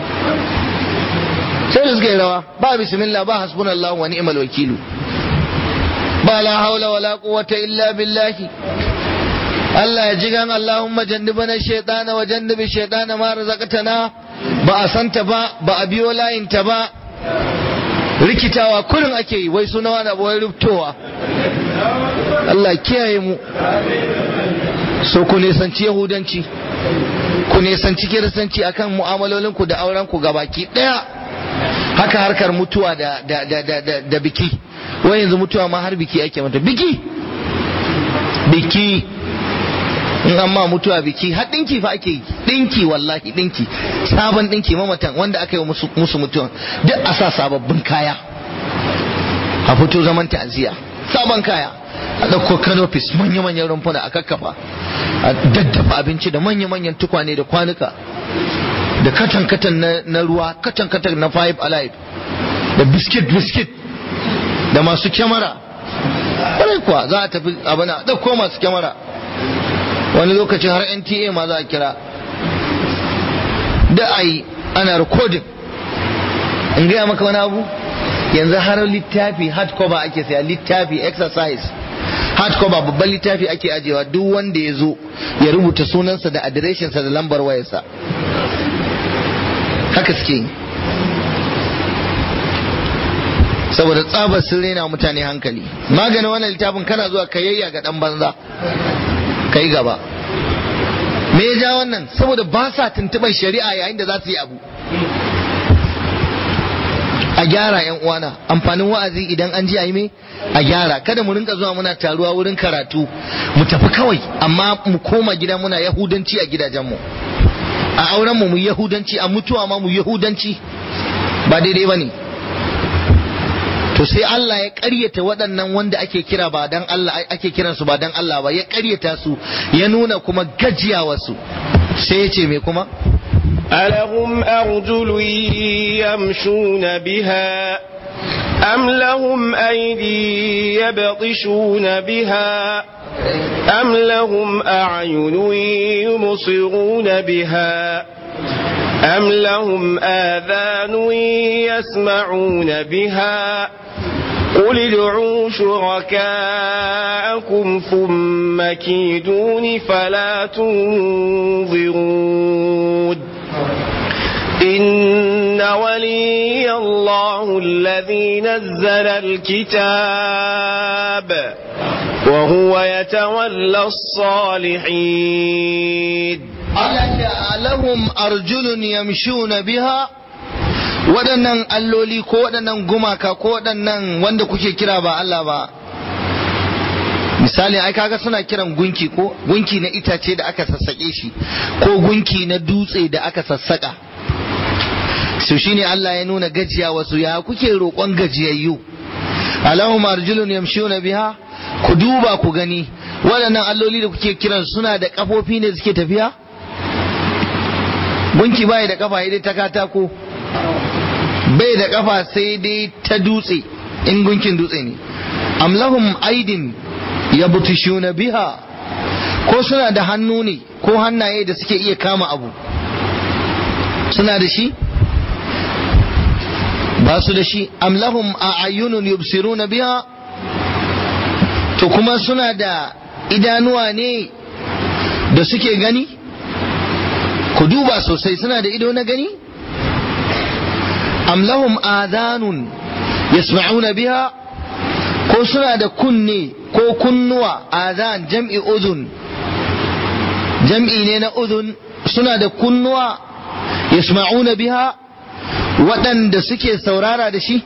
sai da suka yi rawa ba bismillah ba hasbunallahu wa ni'mal wakilu ba la haula wala quwwata illa billahi Allah ya jigan Allahumma jannibana shaytana wa jannibi shaytana ma razaqtana ba a santa ba ba a biyo layin ta ba rikitawa kurin ake yi wai suna wani abu wai rubtowa Allah kiyaye mu so ku nisanci yahudanci ku nisanci kiristanci akan mu'amalolin ku da auren ku gabaki daya haka harkar mutuwa da da da da da, da biki wai yanzu mutuwa ma har biki ake mata biki biki in amma mutuwa biki har dinki fa ake yi dinki wallahi dinki sabon dinki mamatan wanda aka yi musu, musu mutuwa duk a sa sababbin kaya a fito zaman ta'aziyya sabon kaya a ɗauko canopis manya-manyan rumfuna a kakkafa a daddafa abinci da manya-manyan tukwane da kwanuka da katan-katan na ruwa katan-katan na five alive da biskit-biskit da masu kyamara ƙwarai kuwa za a tafi abana ɗauko masu kyamara wani lokacin har nta ma za a kira da ai ana recording in gaya maka wani abu yanzu har littafi hardcover ake saya littafi exercise hardcover babban littafi ake ajewa duk wanda ya zo ya rubuta sunansa da adireshinsa da lambar wayarsa haka suke yi saboda tsabar sun rena mutane hankali maganin wannan littafin kana zuwa kayayya ga dan banza kai gaba me ya ja wannan saboda ba sa tuntuban shari'a yayin da za su yi abu a gyara yan uwana amfanin wa'azi idan an ji a yi me a gyara kada mu rinka zuwa muna taruwa wurin karatu mu tafi kawai amma mu koma gida muna yahudanci a gidajenmu a auren mu mu yahudanci a mutuwa ma mu yahudanci ba daidai ba ne to sai Allah ya ƙaryata waɗannan wanda ake kira ba dan Allah ake kiran su ba dan Allah ba ya ƙaryata su ya nuna kuma gajiyawarsu sai ya ce me kuma
ألهم أرجل يمشون بها أم لهم أيدي يبطشون بها أم لهم أعين يبصرون بها أم لهم آذان يسمعون بها قل ادعوا شركاءكم ثم كيدون فلا تنظرون إن ولي الله الذي نزل الكتاب وهو يتولى الصالحين
lahum arjulun yamshuna biha waɗannan alloli ko waɗannan gumaka ko waɗannan wanda kuke kira ba Allah ba misali ai kaga suna kiran gunki ko gunki na itace da aka sassaƙe shi ko gunki na dutse da aka sassaƙa su shine Allah ya nuna gajiya wasu ya kuke roƙon gajiyayyu alahum arjulun yamshuna biha ku duba ku gani waɗannan alloli da kuke kiran suna da ƙafofi ne suke tafiya gunki bai da kafa dai ta katako bai da kafa sai dai ta dutse in gunkin dutse ne amlahum aidin yabtishuna biha ko suna da hannu ne ko hannaye da suke iya kama abu suna da shi ba su da shi amlahum a'ayunun yubsiruna biha to kuma suna da idanuwa ne da suke gani ku duba sosai suna da ido na gani am lahum adhanun yasma'una biha ko suna da kunne ko kunnuwa adhan jam'i udhun jam'i ne na udhun suna da kunnuwa yasma'una biha waɗanda suke saurara da shi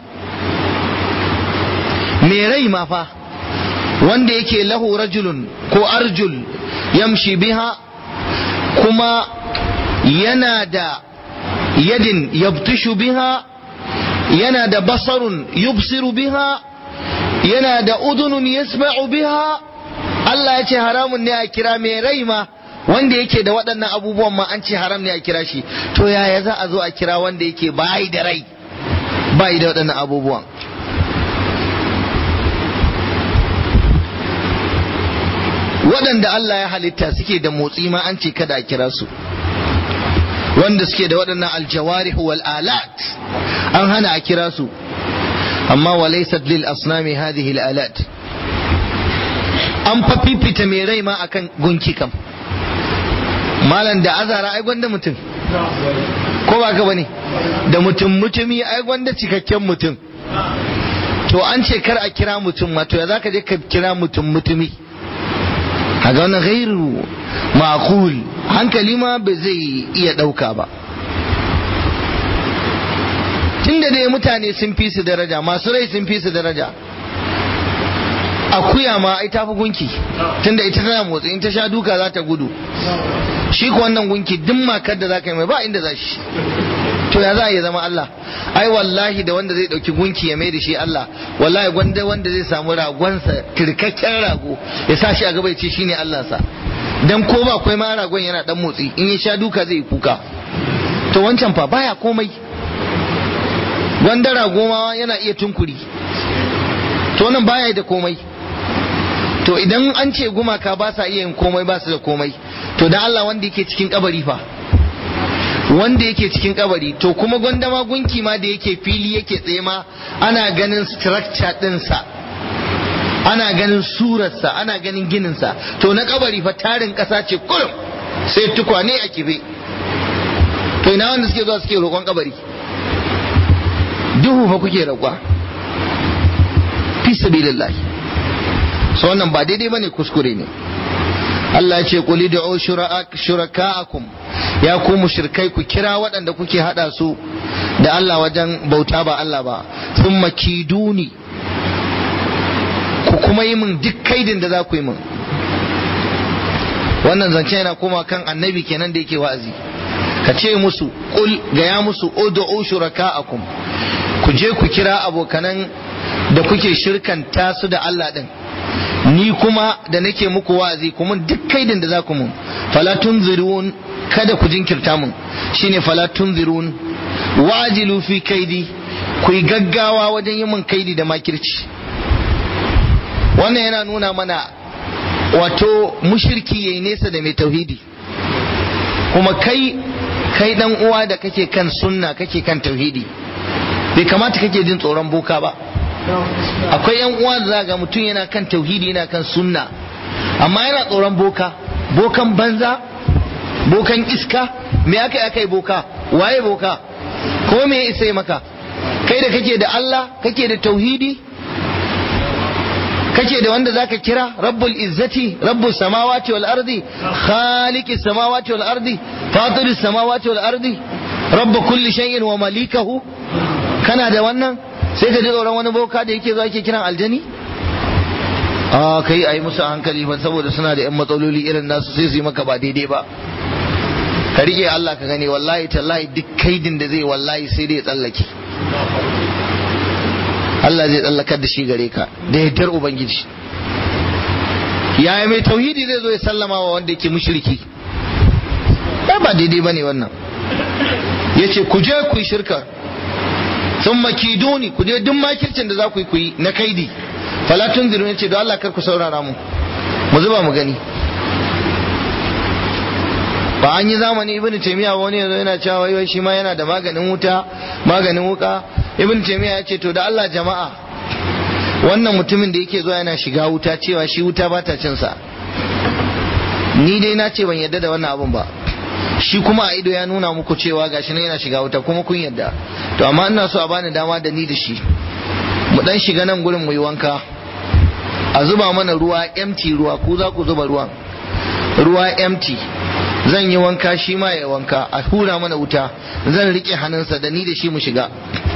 me rai ma fa wanda yake lahu rajulun ko arjul yamshi biha kuma yana da yadin yabtishu biha yana da basarun yubsiru biha yana da udunun yasma'u biha Allah ya ce haramun ne a kira mai rai ma wanda yake da waɗannan abubuwan ma an ce haram ne a kira shi to yaya za a zo a kira wanda yake bai da rai bai da waɗannan abubuwan waɗanda Allah ya halitta suke da motsi ma an ce kada a kira su wanda suke da waɗannan aljawarihu wal alat an hana a kira su amma walaysat lil asnami hadhihi al alat an fa fifita mai rai ma akan gunki kam malam da azara ai gwanda mutum ko ba ka bane da mutum mutumi ai gwanda cikakken mutum to an ce kar a kira mutum ma to ya zaka je ka kira mutum mutumi kaga wannan ghairu ma'qul hankali ma ba zai iya ɗauka ba tunda dai mutane sun fi su daraja masu rai sun fi su daraja akuya ma ai tafi gunki tunda ita tana motsi in ta sha duka za ta gudu shi ko wannan gunki duk makar da za ka yi mai ba inda za shi to ya za a yi zama Allah ai wallahi da wanda zai dauki gunki ya mai da shi Allah wallahi gwanda wanda zai samu ragonsa kirkakken rago ya sa shi a gaba ya ce shine Allah sa dan ko ba akwai ma ragon yana dan motsi in ya sha duka zai kuka to wancan fa baya komai gwanda rago ma yana iya tunkuri to nan baya da komai to idan an ce gumaka ba sa iya yin komai ba su da komai to dan Allah wanda yake cikin kabari fa wanda yake cikin kabari to kuma gwandama gunki ma da yake fili yake tsaye ma ana ganin structure ɗinsa ana ganin surarsa ana ganin gininsa to na kabari fa tarin ƙasa ce kurum sai tukwane a kife to ina wanda suke zuwa suke roƙon kabari duhu fa kuke roƙwa fi sabilillahi so wannan ba daidai bane kuskure ne Allah ya ce quli da'u shuraka'akum ya ku mushrikai ku kira waɗanda kuke hada su da Allah wajen bauta ba Allah ba thumma kiduni ku kuma yi min duk kaidin da za ku yi min wannan zance yana koma kan annabi kenan da yake wa'azi ka ce musu qul gaya musu ud'u shuraka'akum ku je ku kira abokanan da kuke shirkanta su da Allah din ni kuma da nake muku wa'azi kuma duk kaidin da za ku mun fala tunzirun kada ku jinkirta mun shine fala tunzirun wajilu fi kaidi ku yi gaggawa wajen yi mun kaidi da makirci wannan yana nuna mana wato mushirki yayi nesa da mai tauhidi kuma kai kai dan uwa da kake kan sunna kake kan tauhidi bai kamata kake jin tsoron boka ba akwai yan uwa da zaga mutum yana kan tauhidi yana kan sunna amma yana tsoron boka bokan banza bokan iska me aka aka yi boka waye boka ko me ya isa maka kai da kake da Allah kake da tauhidi kake da wanda zaka kira rabbul izzati rabbus samawati wal ardi khaliqis samawati wal ardi fatiris samawati wal ardi rabb kulli shay'in wa malikahu kana da wannan sai ka ji tsoron wani boka da yake zuwa yake kiran aljani a kai a yi musu hankali ba saboda suna da yan matsaloli irin nasu sai su yi maka ba daidai ba ka rike Allah ka gani wallahi tallahi duk kaidin da zai wallahi sai dai ya tsallake Allah zai tsallakar da shi gare ka da yardar ubangiji yaya mai tauhidi zai zo ya sallama wa wanda yake mushriki ba daidai bane wannan yace ku je ku yi shirka sun makiduni ku je duk makircin da za ku yi ku yi na kaidi falatun zirin ce don Allah kar ku saurara mu mu zuba mu gani ba an yi zamani ibn taymiya wani yanzu yana cewa wai shi ma yana da maganin wuta maganin wuka ibn taymiya ya ce to da Allah jama'a wannan mutumin da yake zuwa yana shiga wuta cewa shi wuta ba ta cin sa ni dai na ce ban yadda da wannan abun ba shi kuma a ido ya nuna muku cewa gashi nan yana shiga wuta kuma kun yadda to amma ina so a bani dama da ni da shi mu dan shiga nan gurin mu yi wanka a zuba mana ruwa empty ruwa ku za ku zuba ruwan ruwa empty zan yi wanka shi ma ya wanka a hura mana wuta zan rike hannunsa da ni da shi mu shiga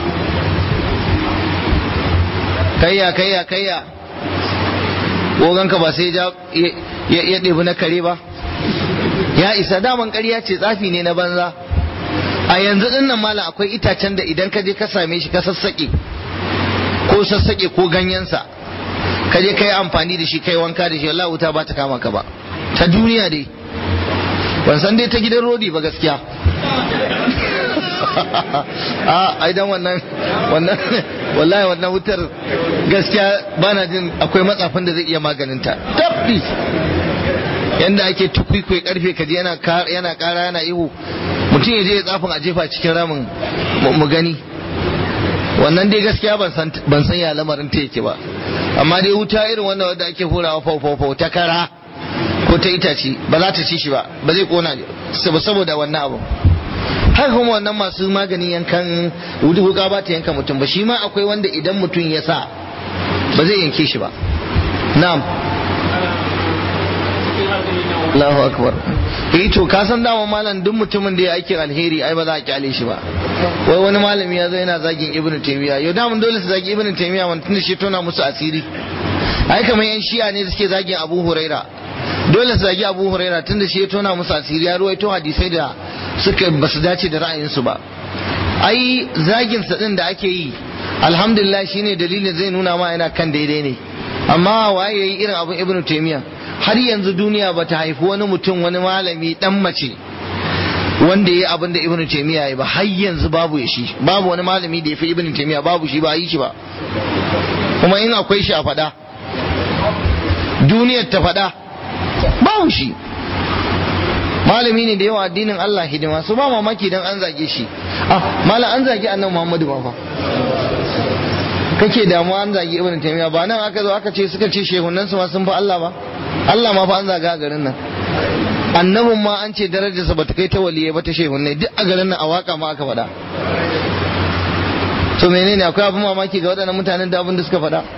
kayya kayya kayya goganka ba sai ya ɗebi na kare ba ya isa daman ƙarya ce tsafi ne na banza a yanzu din nan malam akwai itacen da idan ka je ka same shi ka sassaƙe ko sassaƙe ko ganyensa ka je ka yi amfani da shi kai wanka da shi wallahi wuta ba ta kama ka ba ta duniya dai ban san dai ta gidan rodi ba gaskiya a ai dan wannan wannan wallahi wannan wutar gaskiya bana jin akwai matsafin da zai iya maganinta tabbi yanda ake tukwikwai karfe kaji yana yana kara yana ihu mutum ya je ya tsafin a jefa cikin ramin mu gani wannan dai gaskiya ban san ban san ya lamarin ta yake ba amma dai wuta irin wannan wanda ake hurawa fau fau fau ta kara ko ta itace ba za ta ci shi ba ba zai kona saboda wannan abu haka kuma wannan masu maganin yankan wuka ba ta yanka mutum ba shi ma akwai wanda idan mutum ya sa ba zai yanke shi ba na'am Allahu akbar eh to ka san dama malam duk mutumin da ya aikin alheri ai ba za a kyale shi ba wai wani malami ya zo yana zagin ibnu taymiya yau da mun dole su zagi ibnu taymiya wanda tunda shi tona musu asiri ai kamar yan shi'a ne da suke zagin abu huraira dole su zagi abu huraira tunda shi ya tona musu asiri ya ruwaito hadisai da suka ba su dace da ra'ayinsu ba ai zagin sa din da ake yi alhamdulillah shine dalilin zai nuna ma yana kan daidai ne amma waye yayi irin abun ibnu taymiya har yanzu duniya ba ta haifi wani mutum wani malami dan mace wanda ya abin da ibnu taymiya ya ba har yanzu babu ya shi babu wani malami da ya fi ibnu taymiya babu shi ba yi shi ba kuma in akwai shi a faɗa duniyar ta faɗa babu shi malami ne da yawa addinin Allah hidima su ba mamaki dan an zage shi ah malam an zage annabi Muhammadu ba fa kake damuwa an zage ibn taymiya ba nan aka zo aka ce suka ce shehunan su ma sun fa Allah ba Allah ma fa an zaga a garin nan annabin ma an ce darajarsa bata kai ta waliyai ba ta shehunai duk a garin nan a waka ma aka faɗa to menene akwai abin mamaki ga waɗannan mutanen da abin da suka faɗa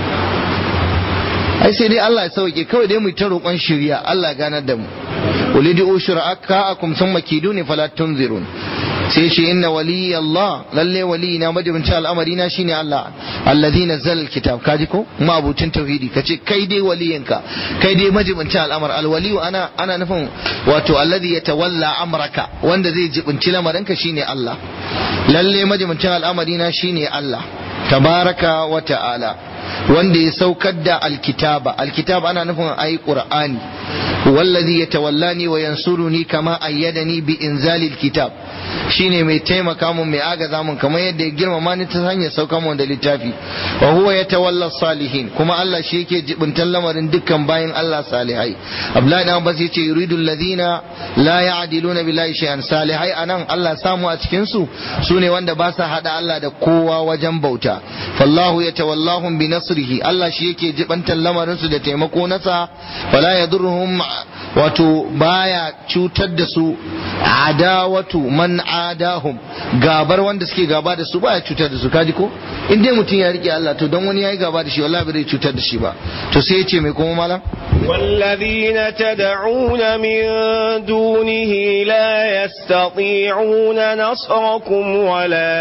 ai sai dai Allah ya sauke kawai dai mu ta roƙon shirya Allah ya ganar da mu ulidu shura'aka thumma kiduni fala tunzirun sai shi inna wali Allah lalle wali na majibinci al'amari na shine Allah alladhi nazzala alkitab kaji ko ma abucin tauhidi kace kai dai waliyanka kai dai majibinci al'amar alwali ana ana nufin wato alladhi yatawalla amraka wanda zai jibinci lamarinka shine Allah lalle majibincin al'amari na shine Allah tabaraka wa ta'ala wanda ya saukar da alkitaba alkitaba ana nufin ayi qur'ani wallazi yatawallani wa yansuruni kama ayyadani bi inzali alkitab shine mai taimaka mun mai agaza mun kamar yadda ya girmama ni ta hanyar sauka mun da littafi wa huwa yatawalla salihin kuma Allah shi yake jibintan lamarin dukkan bayan Allah salihai Abdullahi dan Abbas yace yuridu alladhina la ya'diluna billahi shay'an salihai anan Allah samu a cikin su sune wanda ba sa hada Allah da kowa wajen bauta fallahu yatawallahum bi nasrihi Allah shi yake jibantan lamarin su da taimako nasa wala yadurruhum wato baya cutar da su adawatu man adahum gabar wanda suke gaba da su baya cutar da su kaji ko in dai mutum ya rike Allah to don wani yayi gaba da shi wallahi bai cutar da shi ba to sai ya ce mai kuma malam
والذين تدعون من دونه لا يستطيعون نصركم ولا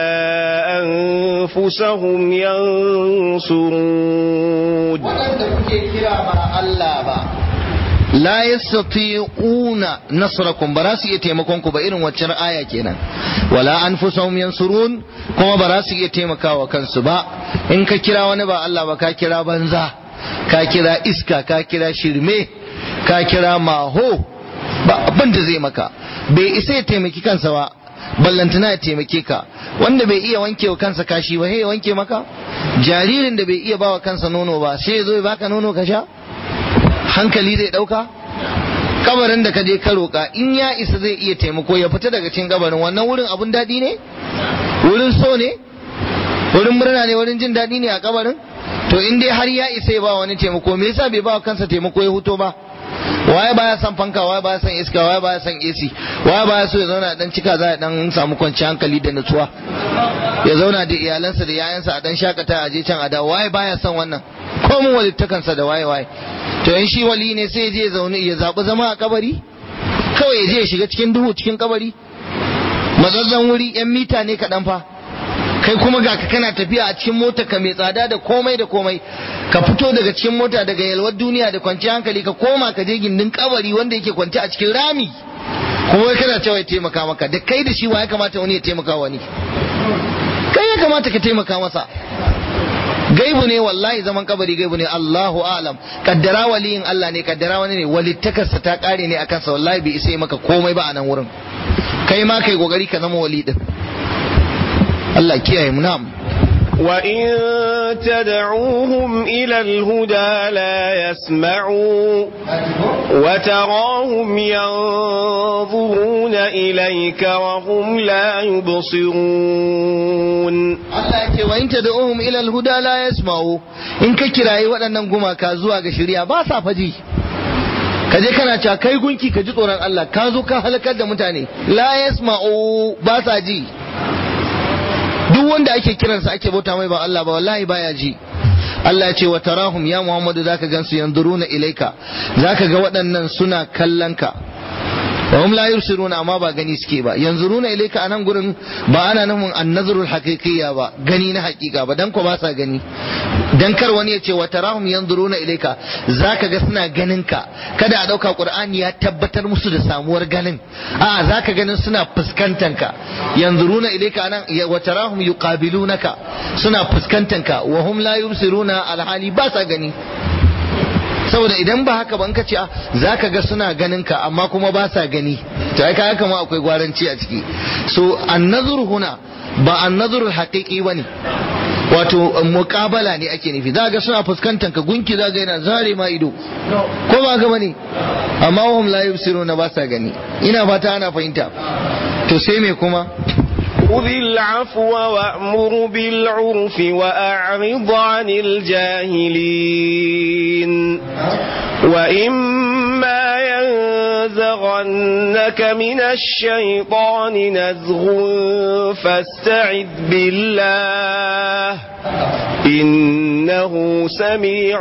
أنفسهم ينصرون
la yastati'una nasrakum ba za su iya taimakon ku ba irin waccan aya kenan wala anfusahum yansurun kuma ba za su iya taimakawa kansu ba in ka kira wani ba Allah ba ka kira banza ka kira iska ka kira shirme ka kira maho ba abin da zai maka bai isa ya taimaki kansa ba ballantana ya taimake ka wanda bai iya wanke wa kansa kashi ba ya wanke maka jaririn da bai iya bawa kansa nono ba sai ya zo ya baka nono ka sha hankali zai ɗauka kabarin da ka je ka roƙa in ya isa zai iya taimako ya fita daga cikin kabarin wannan wurin abun daɗi ne wurin so ne wurin murna ne wurin jin daɗi ne a kabarin to in dai har ya isa ya ba wani taimako me yasa bai ba kansa taimako ya huto ba waye baya son fanka waye baya son iska waye baya son AC waye baya so ya zauna dan cika za ya dan samu kwanciyar hankali da nutsuwa ya zauna da iyalansa da yayansa a dan shakata a je can a da waye baya son wannan ko mun walittakansa da waye waye to in shi wali ne sai je zaune ya zaɓi zama a kabari kawai ya je ya shiga cikin duhu cikin kabari matsazzan wuri yan mita ne kaɗan fa kai kuma ga ka kana tafiya a cikin mota ka mai tsada da komai da komai ka fito daga cikin mota daga yalwar duniya da kwanciyar hankali ka koma ka je gindin kabari wanda yake kwance a cikin rami kuma wai kana cewa ya taimaka maka da kai da shi wa ya kamata wani ya taimaka wani kai ya kamata ka taimaka masa gaibu ne wallahi zaman kabari gaibu ne Allahu alam kaddara waliyin Allah ne kaddara wani ne walittakarsa ta kare ne akan sa wallahi bai isa maka komai ba a nan wurin kai ma kai kokari ka zama wali din Allah kiyaye mu na'am
وإن تدعوهم إلى الهدى لا يسمعوا وتراهم ينظرون إليك وهم لا يبصرون
Allah ce wa in tad'uhum ila al-huda la yasma'u in ka kirayi waɗannan gumaka zuwa ga shari'a ba sa faji ka je kana cewa kai gunki ka ji tsoron Allah ka zo ka halakar da mutane la yasma'u ba sa ji duk wanda ake kiransa ake bauta mai ba Allah ba wallahi baya ji Allah ya ce wa tarahum ya Muhammadu zaka gansu yanzuruna ilaika zaka ga waɗannan suna kallon ka wa hum la yusiruna amma ba gani suke ba yanzuruna ilaika anan gurin ba ana nufin annazrul haqiqiyya ba gani na haƙiƙa ba dan ko ba sa gani dan kar wani ya ce wa tarahum yanzuruna ilaika zaka ga suna ganin ka kada a dauka qur'ani ya tabbatar musu da samuwar ganin a zaka ganin suna fuskantan ka yanzuruna ilaika anan wa tarahum yuqabilunaka suna fuskantan ka wa hum la yubsiruna alhali ba sa gani saboda idan ba haka ban ka ce za ka ga suna ganin ka amma kuma ba sa gani to ai kaga kama akwai gwaranci a ciki so annazur huna ba annazur haqiqi bane wato muƙabala ne ake nufi za ga suna fuskantar ka gunki za ga yana zare ma ido ko ba ga bane amma wahum la yubsiruna ba sa gani ina fata ana fahimta to sai me kuma
خذ العفو وأمر بالعرف وأعرض عن الجاهلين وإما ينزغنك من الشيطان نزغ فاستعذ بالله إنه سميع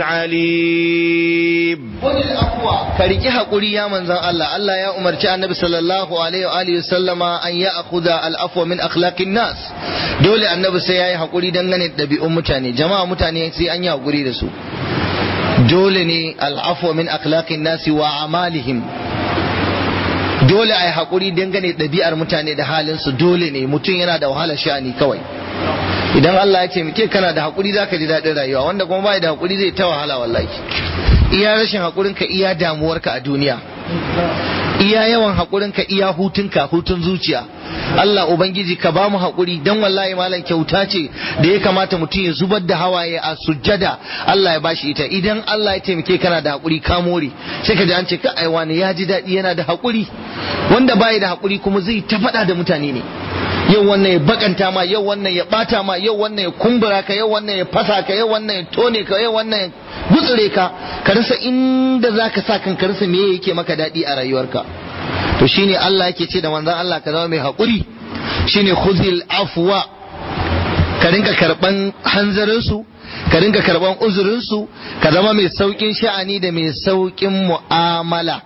عليم
ka riƙi haƙuri ya manzan Allah Allah ya umarci annabi sallallahu alaihi wa alihi sallama an ya akhudha al-afwa min akhlaqin nas dole annabi sai yayi haƙuri dangane da ɗabi'un mutane jama'a mutane sai an yi haƙuri da su dole ne al-afwa min akhlaqin nas wa amalihim dole ai haƙuri dangane da ɗabi'ar mutane da halin su dole ne mutum yana da wahalar sha'ani kawai idan Allah ya ce muke kana da haƙuri zaka ji daɗin rayuwa wanda kuma bai da haƙuri zai ta wahala wallahi iya rashin haƙurinka iya damuwarka a duniya iya yawan haƙurinka iya hutunka hutun zuciya Allah Ubangiji ka ba mu haƙuri dan wallahi malam kyauta ce da ya kamata mutum ya zubar da hawaye a sujjada Allah ya bashi ita idan Allah ya taimake kana da haƙuri ka more sai ka ji an ce ka aiwa ne ya ji daɗi yana da haƙuri wanda bai da haƙuri kuma zai ta faɗa da mutane ne yau wannan ya bakanta ma yau wannan ya bata ma yau wannan ya kumbura ka yau wannan ya fasa ka yau wannan ya tone ka yau wannan ya gutsure ka ka rasa inda zaka sa kan ka rasa me yake maka daɗi a rayuwarka to shine Allah yake ce da manzon Allah ka zama mai haƙuri shine khuzil afwa ka rinka karban hanzarin su ka rinka karban uzurin su ka zama mai saukin sha'ani da mai saukin mu'amala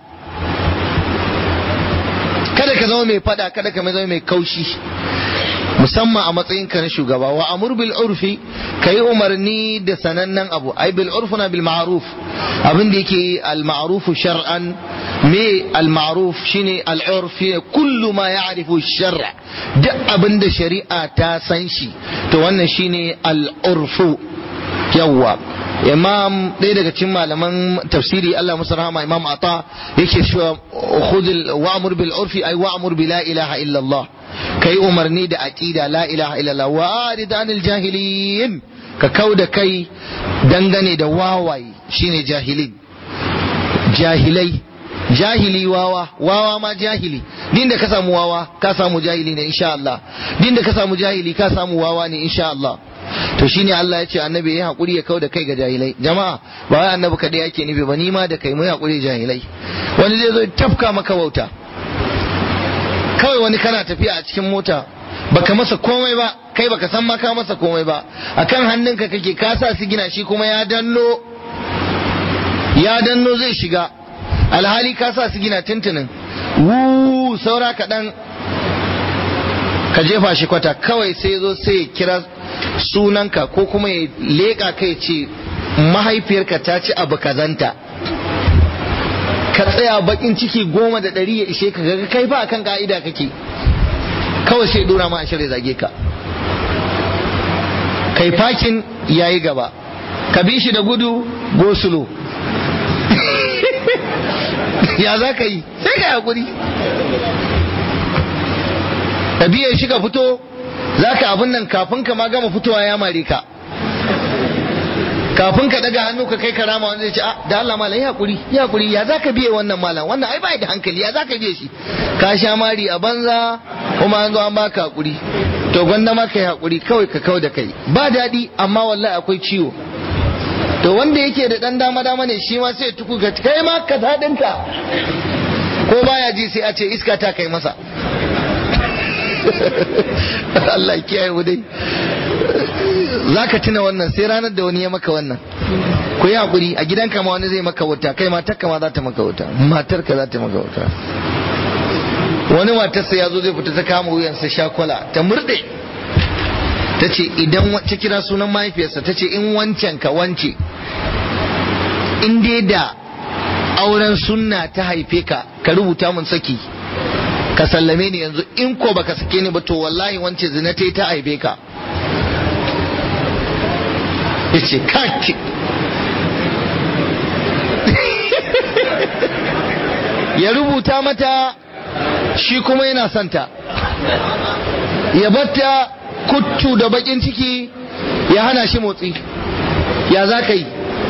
kada ka zama mai fada kada ka zama mai kaushi musamman a matsayinka na shugaba wa amur bil urfi ka yi umarni da sanannen abu ai bil urfuna bil ma'ruf abin da yake al ma'ruf shar'an me al ma'ruf shine al urf kullu ma ya'rifu shar'a duk abin da shari'a ta san shi to wannan shine al urfu yawwa imam ɗaya daga cikin malaman tafsiri Allah musu rahama imam ata yake cewa khudh wa'mur bil urfi ay wa'mur bi la ilaha illa Allah kai umarni da aqida la ilaha illa Allah wa arid anil jahilin ka kauda kai dangane da wawaye shine jahilin jahilai jahili wawa wawa ma jahili din da ka samu wawa ka samu jahili ne insha Allah din da ka samu jahili ka samu wawa ne insha Allah to shine Allah ya ce annabi ya hakuri ya kauda kai ga jahilai jama'a ba wai annabi kadai yake nufi ba ni ma da kai mu hakuri jahilai wani zai zo tafka maka wauta kawai wani kana tafiya a cikin mota baka masa komai ba kai baka san ma ka masa komai ba akan hannunka kake ka sa sigina shi kuma ya danno ya danno zai shiga alhali ka sa sigina tuntunin wu saura kaɗan ka jefa shi kwata kawai sai zo sai ya kira sunanka ko kuma ya leƙa kai ce mahaifiyarka ta ci abu kazanta ka tsaya bakin ciki goma da ɗari ya ishe ka ga kai ba kan ka'ida kake kawai sai dora ma a shirya zage ka kai fakin yayi gaba ka bi shi da gudu gosulo ya za ka yi sai ka hakuri ka biye shi ka fito za ka abin nan kafin ka ma gama fitowa ya mare ka kafin ka daga hannu ka kai karama wanda zai ce a da Allah malam ya hakuri ya hakuri ya za ka biye wannan malam wannan ai bai da hankali ya za ka biye shi ka sha mari a banza kuma an zo an baka hakuri to gwanda ma kai hakuri kawai ka kau da kai ba daɗi amma wallahi akwai ciwo to wanda yake da dan dama dama ne shi ma sai tuku ga kai ma ka daɗinka ko baya ji sai a ce iska ta kai masa Allah ya kiyaye mu dai zaka tuna wannan sai ranar da wani ya maka wannan ku yi hakuri a gidanka ma wani zai maka wuta kai matarka ma za ta maka wuta matarka za ta maka wuta wani matarsa ya zo zai fita ta kama wuyansa shakwala ta murde ta ce idan ta kira sunan mahaifiyarsa ta ce in wancan ka wance in dai da auren sunna ta haife ka ka rubuta mun saki ka sallame ni yanzu in ko baka sake ni ba to wallahi wance zina ta ta haife ka yace kaki ya rubuta mata shi kuma yana santa ya batta kuttu da bakin ciki ya hana shi motsi ya za ka yi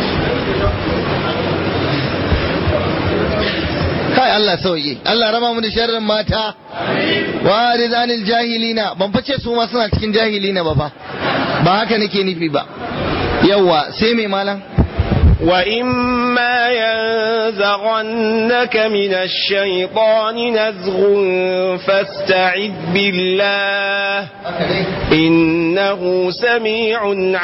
kai Allah sauye Allah raba mu da sharrin mata wa rizanil jahilina ban fice su ma suna cikin jahilina ba fa ba haka nake nufi ba yawa sai mai malam
وإما ينزغنك من الشيطان نزغ فاستعذ بالله إنه سميع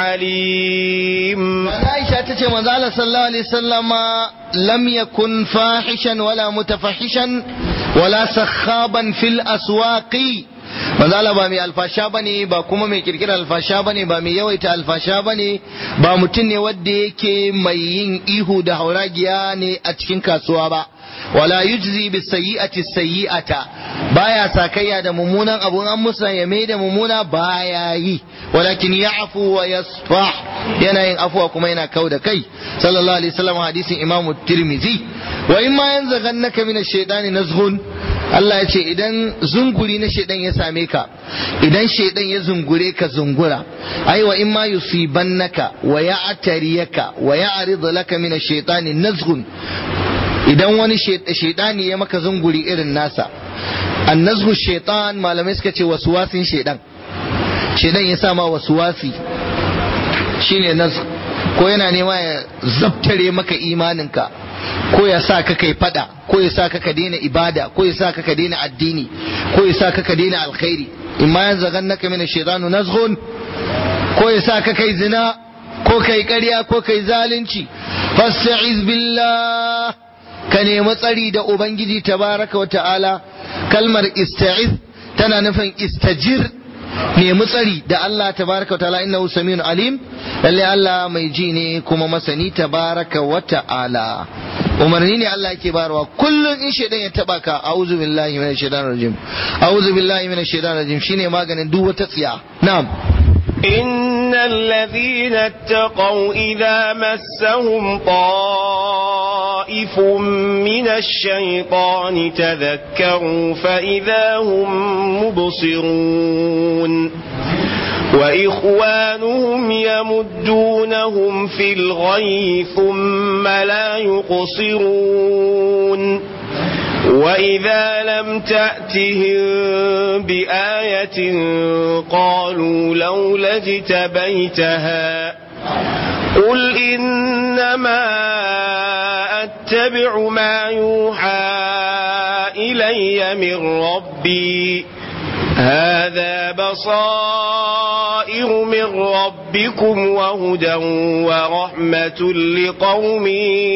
عليم
عائشة تتي مزالة صلى الله عليه وسلم لم يكن فاحشا ولا متفحشا ولا سخابا في الأسواق manzala ba mai alfasha bane ba kuma mai kirkira alfasha bane ba mai yawaita alfasha bane ba mutum ne wanda yake mai yin ihu da hauragiya ne a cikin kasuwa ba wala yujzi bis sayyi'ati sayyi'ata baya sakayya da mummunan abu an musa ya mai da mummuna baya yi walakin ya'fu wa yasfah yana yin afuwa kuma yana kau da kai sallallahu alaihi wasallam hadisin imamu tirmizi wa in ma yanzaghannaka min ash-shaytani nazghun Allah ya ce idan zunguri na shaidan ya same ka idan shaidan ya zungure ka zungura ai wa in ma yusibannaka wa ya'tariyaka wa ya'rid laka min ash-shaytani nazghun idan wani shaidani ya maka zunguri irin nasa annazhu shaitan malamai suka ce waswasin shaidan shaidan ya sa ma waswasi shine nazg ko yana nema ya zabtare maka imaninka ko ya sa ka kai fada ko ya sa ka ka daina ibada ko ya sa ka ka daina addini ko ya sa ka ka daina alkhairi imma yanzaghannaka min ash-shaytanu nazghun ko ya sa ka kai zina ko kai ƙarya ko kai zalunci fasta'iz billah ka nemi tsari da ubangiji tabaraka wa ta'ala kalmar ista'iz tana nufin istajir nemi tsari da Allah tabaraka wa ta'ala innahu samiyun alim lalle Allah mai ji ne kuma masani tabaraka wa ta'ala umarni ne Allah yake bayarwa kullum in shaidan ya taba ka a'udhu billahi minash shaitanir rajim a'udhu billahi minash shaitanir rajim shine maganin duk wata tsiya na'am
إن الذين اتقوا إذا مسهم طائف من الشيطان تذكروا فإذا هم مبصرون وإخوانهم يمدونهم في الغي ثم لا يقصرون وإذا لم تأتهم بآية قالوا لولا اجتبيتها قل إنما أتبع ما يوحى إلي من ربي هذا بصائر من ربكم وهدى ورحمة لقوم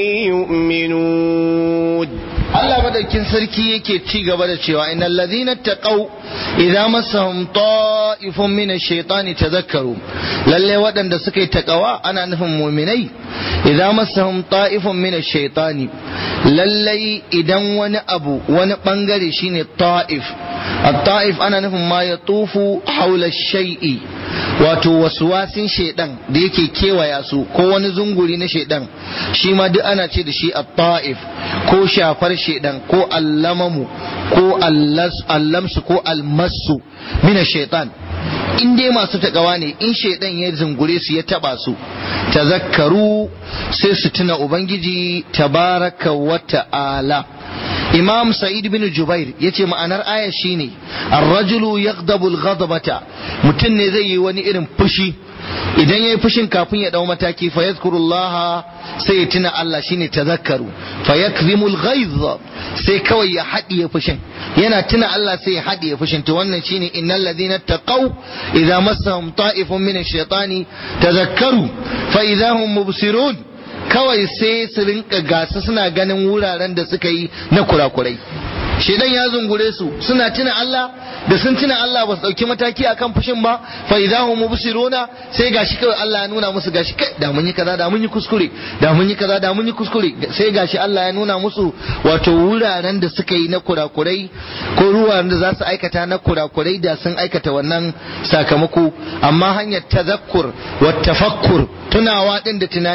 يؤمنون
Allah madaukin sarki yake ci gaba da cewa innal ladhina taqaw idza massahum ta'ifun min ash-shaytani tadhakkaru lalle waɗanda suka yi taqawa ana nufin mu'minai idza massahum ta'ifun min ash-shaytani lalle idan wani abu wani bangare shine ta'if at-ta'if ana nufin ma yatufu hawla ash-shay'i wato waswasin shaidan da yake kewaya su ko wani zunguri na shaidan shi ma duk ana ce da shi at-ta'if ko shafar shaidan ko allamamu ko allamsu ko almasu mina shaitan in dai masu takawa ne in shaidan ya zungure su ya taba su tazakkaru sai su tuna ubangiji tabaraka wa ta'ala imam sa'id bin jubair yace ma'anar aya shine ar-rajulu yaghdabu al-ghadabata mutum ne zai yi wani irin fushi idan yayi fushin kafin ya dau mataki fa yadhkurullah sai ya tuna Allah shine tazakkaru fa yakzimu al-ghayz sai kawai ya haɗiye fushin yana tuna Allah sai ya haɗiye fushin to wannan shine innal ladina taqaw idza massahum ta'ifun min ash-shaytani tazakkaru fa idza hum mubsirun kawai sai su rinka gasa suna ganin wuraren da suka yi na kurakurai shedan ya zungure su suna tuna Allah da sun tuna Allah ba su dauki mataki akan fushin ba fa idahum mubsiruna sai gashi kawai Allah ya nuna musu gashi kai da mun yi kaza da mun yi kuskure da mun yi kaza da mun yi kuskure sai gashi Allah ya nuna musu wato wuraren da suka yi na kurakurai ko ruwan da za su aikata na kurakurai da sun aikata wannan sakamako amma hanyar tazakkur wa tafakkur tunawa din da tunani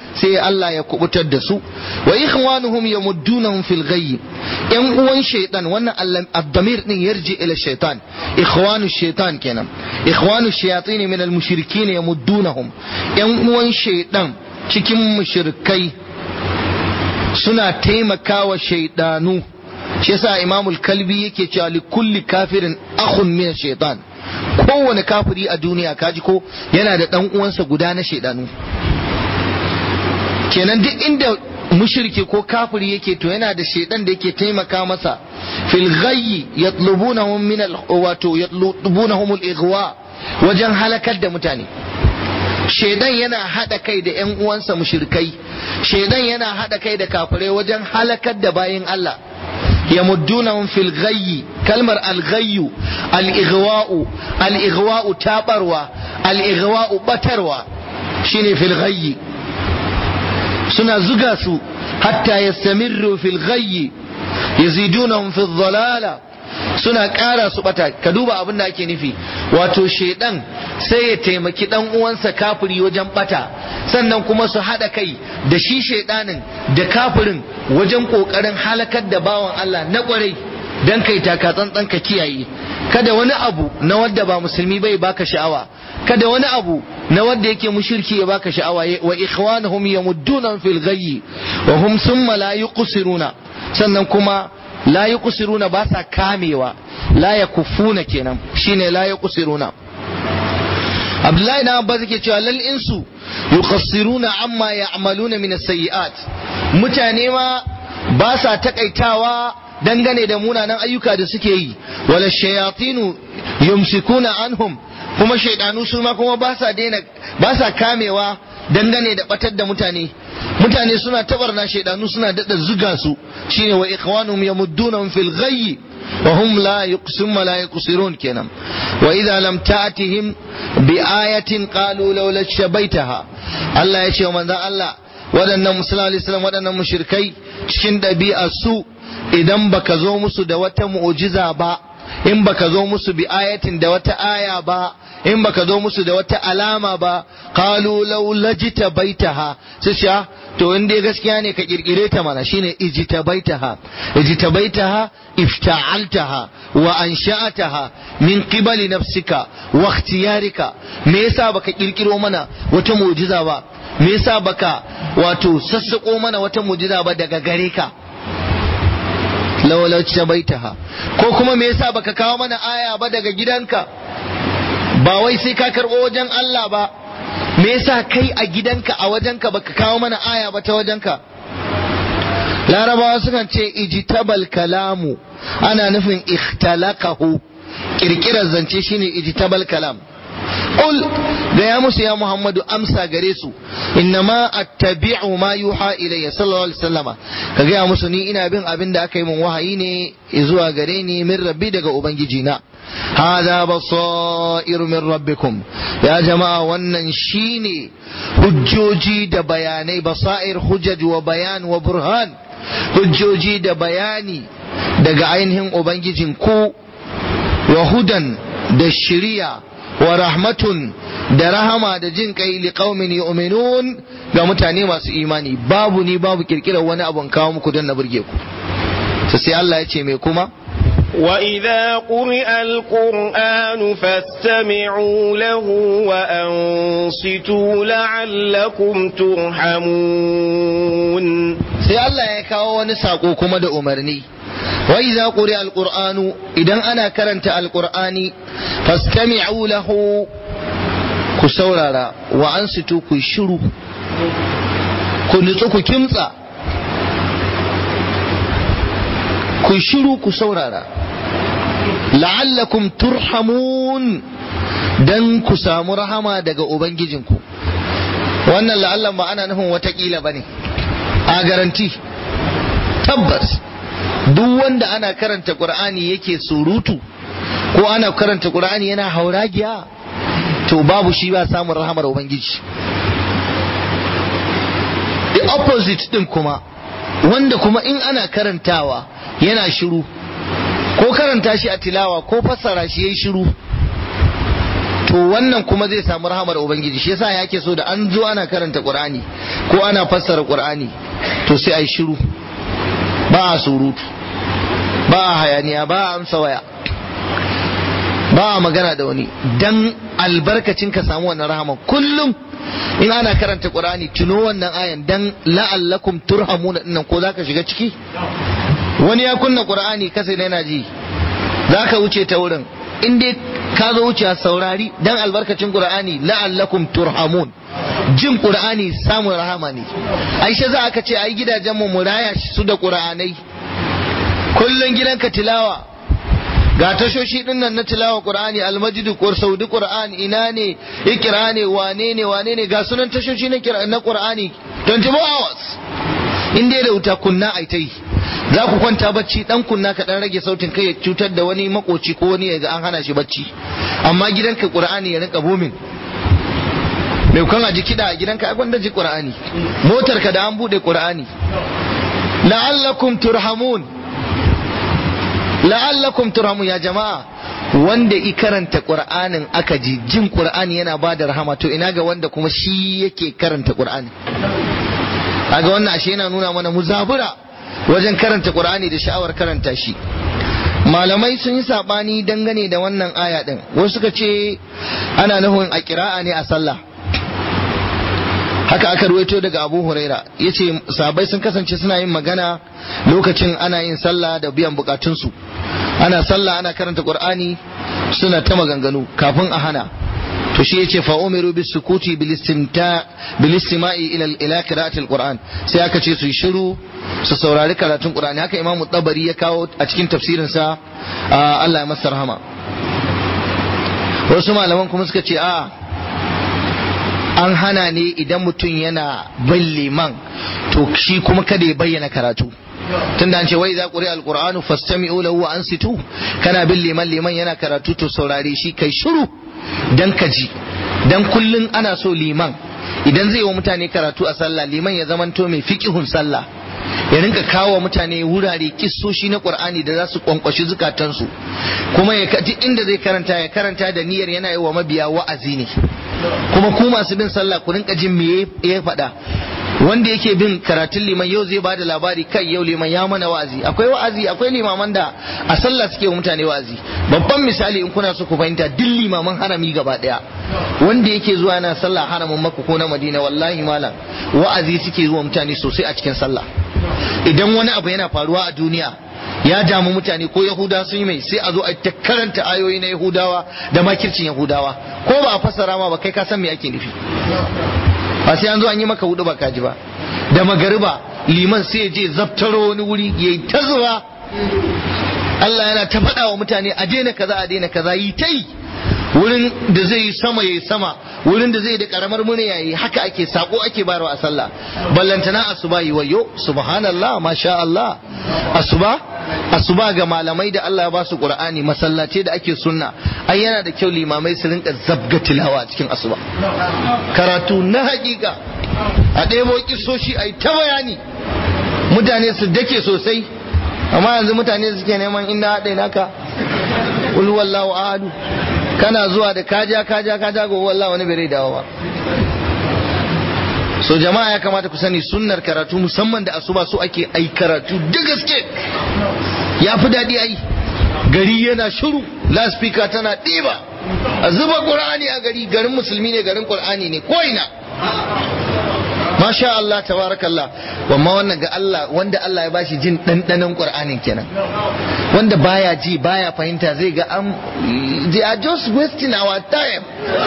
sai Allah ya kubutar da su wa ikhwanuhum yamuddunahum fil ghayy yan uwan shaytan wannan ad-damir din yarji ila shaytan ikhwanu shaytan kenan ikhwanu shayatin min al-mushrikin yamuddunahum yan uwan shaytan cikin mushrikai suna taimakawa shaydanu shi yasa imamul kalbi yake cewa li kulli kafirin akhun min shaytan kowane kafiri a duniya kaji ko yana da dan uwansa guda na shaidanu kenan duk inda mushriki ko kafiri yake to yana da shaidan da yake taimaka masa fil ghayyi yatlubunahum min al wato yatlubunahum al ighwa wajen halakar da mutane shaidan yana hada kai da yan uwansa mushrikai shaidan yana hada kai da kafirai wajen halakar da bayin Allah يمدونهم في الغي كلمة الغي الإغواء الإغواء تابروا الإغواء بتروا شيني في الغي سنا زقاسوا حتى يستمروا في الغي يزيدونهم في الضلالة suna ƙara su bata ka duba abin da ake nufi wato shedan sai ya taimaki dan uwansa kafiri wajen bata sannan kuma su haɗa kai da shi shedanin da kafirin wajen ƙoƙarin halakar da bawan Allah na ƙwarai dan kai taka tsantsan ka kiyaye kada wani abu na wanda ba musulmi bai baka sha'awa kada wani abu na wanda yake mushirki ya baka sha'awa wa ikhwanuhum yamudduna fil ghayyi wa hum thumma la yuqsiruna sannan kuma la yuqsiruna ba sa kamewa la yakufuna kenan shine la yuqsiruna Abdullahi na Abbas yake cewa lal insu yuqassiruna amma ya'maluna min as-sayyi'at mutane ma ba sa takaitawa dangane da munanan ayyuka da suke yi wala shayatinu yumsikuna anhum kuma shaidanu su ma kuma ba sa daina ba sa kamewa dangane da batar da mutane mutane suna tabarna shaidanu suna dada zuga su shine wa ikhwanum yamuddunahum fil ghayyi wa hum la yuqsim la yuqsirun kenan wa idza lam ta'tihim bi ayatin qalu law shabaitaha Allah ya ce wa manzon Allah waɗannan musulman alaihi salam waɗannan mushrikai cikin ɗabi'a su idan baka zo musu da wata mu'jiza ba in baka zo musu bi ayatin da wata aya ba in baka zo musu da wata alama ba qalu law lajita baitaha sai sha to in dai gaskiya ne ka kirkire ta mana shine ijita baitaha ijita baitaha ifta'altaha wa ansha'ataha min qibali nafsika wa ikhtiyarika me yasa baka kirkiro mana wata mu'jiza ba me yasa baka wato sassako mana wata mu'jiza ba daga gare ka lawalau baitaha ko kuma me yasa baka kawo mana aya ba daga gidanka ba wai sai ka karɓo wajen Allah ba me yasa kai a gidanka a wajenka baka kawo mana aya ba ta wajenka larabawa sukan ce ijtabal kalamu ana nufin ikhtalaqahu kirkirar zance shine ijtabal kalam qul da ya musu ya muhammadu amsa gare su innama attabi'u ma yuha ilayya sallallahu alaihi wasallama ka gaya musu ni ina bin abin da aka yi min wahayi ne zuwa gare ni min rabbi daga ubangiji na hada basairu min rabbikum ya jama'a wannan shine hujjoji da bayanai basair hujjaj wa bayan wa burhan hujjoji da bayani daga ainihin ubangijin ku wa hudan da shiriya wa rahmatun da rahama da jin kai li qaumin yu'minun ga mutane masu imani babu ni babu kirkirar wani abun kawo muku don na burge ku sai Allah ya ce me kuma
وإذا قرئ القرآن فاستمعوا له وأنصتوا لعلكم ترحمون
sai Allah ya kawo wani sako kuma da umarni wa idza quri'a alqur'anu idan ana karanta alqur'ani fastami'u lahu ku saurara wa ansitu ku shiru ku nutsu ku kimtsa ku shiru ku saurara la'allakum turhamun dan ku samu rahama daga ubangijinku wannan la'allan ba ana nufin watakila ba ne a garanti tabbas duk wanda ana karanta qur'ani yake surutu ko ana karanta qur'ani yana hauragiya to babu shi ba samun rahamar ubangiji the opposite din kuma wanda kuma in ana karantawa yana shiru ko karanta shi a tilawa ko fassara shi yayi shiru to wannan kuma zai samu rahamar ubangiji shi yasa yake so da an zo ana karanta qur'ani ko ana fassara qur'ani to sai ai shiru ba a surutu ba a hayaniya ba a amsa waya ba a magana da wani dan albarkacin ka samu wannan rahama kullum in ana karanta qur'ani tuno wannan ayan dan la'allakum turhamuna dinnan ko zaka shiga ciki wani ya kunna qur'ani kasa da yana ji zaka wuce ta wurin in dai ka zo wuce saurari dan albarkacin qur'ani la'allakum turhamun jin qur'ani samun rahama ne aisha za aka ce ai gidajen mu muraya su da qur'anai kullun gidanka tilawa ga tashoshi din nan na tilawa qur'ani almajidu ko saudi qur'an ina ne ikra ne wane ne wane ne ga sunan tashoshi na kira na qur'ani 24 hours in dai da wuta kunna ai tai za ku kwanta bacci dan kunna ka dan rage sautin kai ya cutar da wani makoci ko wani ya ga an hana shi bacci amma gidanka qur'ani ya rinka booming mai kan aji kiɗa a gidanka a gwanda ji qur'ani motar ka da an bude qur'ani la'allakum turhamun la'allakum turhamun ya jama'a wanda i karanta qur'anin aka ji jin qur'ani yana ba da rahama to ina ga wanda kuma shi yake karanta qur'ani aga wannan ashe yana nuna mana muzabura wajen karanta qur'ani da sha'awar karanta shi malamai sun yi sabani dangane da wannan aya din wasu suka ce ana nufin a kira'a ne a sallah haka aka ruwaito daga abu huraira ya ce sabai sun kasance suna yin magana lokacin ana yin sallah da biyan bukatunsu ana sallah ana karanta qur'ani suna ta maganganu kafin a hana to shi yace fa umiru bis sukuti bil istimta bil istima'i ila ila qira'atil qur'an sai aka ce su yi shiru su saurari karatun qur'ani haka imamu tabari ya kawo a cikin tafsirin sa Allah ya masa rahama wasu malaman kuma suka ce a an hana ne idan mutum yana bin liman to shi kuma kada ya bayyana karatu tunda an ce wai za ƙuri alƙur'anu fastami'u lahu wa ansitu kana bin liman liman yana karatu to saurare shi kai shiru dan ka ji dan kullun ana so liman idan zai wa mutane karatu a sallah liman ya zamanto mai fiqihun sallah ya rinka kawo mutane wurare kissoshi na qur'ani da za su kwankwashi zukatansu kuma ya duk inda zai karanta ya karanta da niyyar yana yi wa mabiya wa'azi ne kuma ku masu bin sallah ku rinka jin me ya faɗa wanda yake bin karatun liman yau zai bada labari kai yau liman ya mana wa'azi akwai wa'azi akwai limaman da a sallah suke wa mutane wa'azi babban misali in kuna so ku fahimta duk limaman harami gaba daya wanda yake zuwa yana sallah haramin makka ko na madina wallahi malam wa'azi suke zuwa mutane sosai a cikin sallah idan wani abu yana faruwa a duniya ya damu mutane ko yahuda sun yi mai sai a zo a ta karanta ayoyi na yahudawa da makircin yahudawa ko ba a fassara ma ba kai ka san me ake nufi ba sai an zo an yi maka hudu ba kaji ba da magariba liman sai je zaftaro wani wuri yayi ta zuwa Allah yana ta faɗa wa mutane a daina kaza a daina kaza yi ta yi wurin da zai yi sama yayi sama wurin da zai da karamar murya yayi haka ake sako ake bayarwa a sallah ballantana asuba yi wayo subhanallah masha Allah asuba asuba ga malamai da Allah ya ba su qur'ani masallace da ake sunna ai yana da kyau limamai su rinka zabga tilawa cikin asuba karatu na hakika a ɗebo kisoshi ai ta bayani mutane su dake sosai amma yanzu mutane suke neman inda haɗe naka qul wallahu ahadu kana zuwa da kaja kaja kaja ga wallah wani bai dawo ba so jama'a ya kamata ku sani sunnar karatu musamman da asuba so ake ai karatu da gaske ya fi daɗi ai gari yana shiru laspika tana ɗiba a zuba ƙur'ani a gari garin musulmi ne garin ƙur'ani ne ko ina masha Allah tabarakallah wamma wannan ga Allah wanda Allah ya bashi jin ɗanɗanon ƙur'anin kenan wanda baya ji baya fahimta zai ga am they are just wasting our time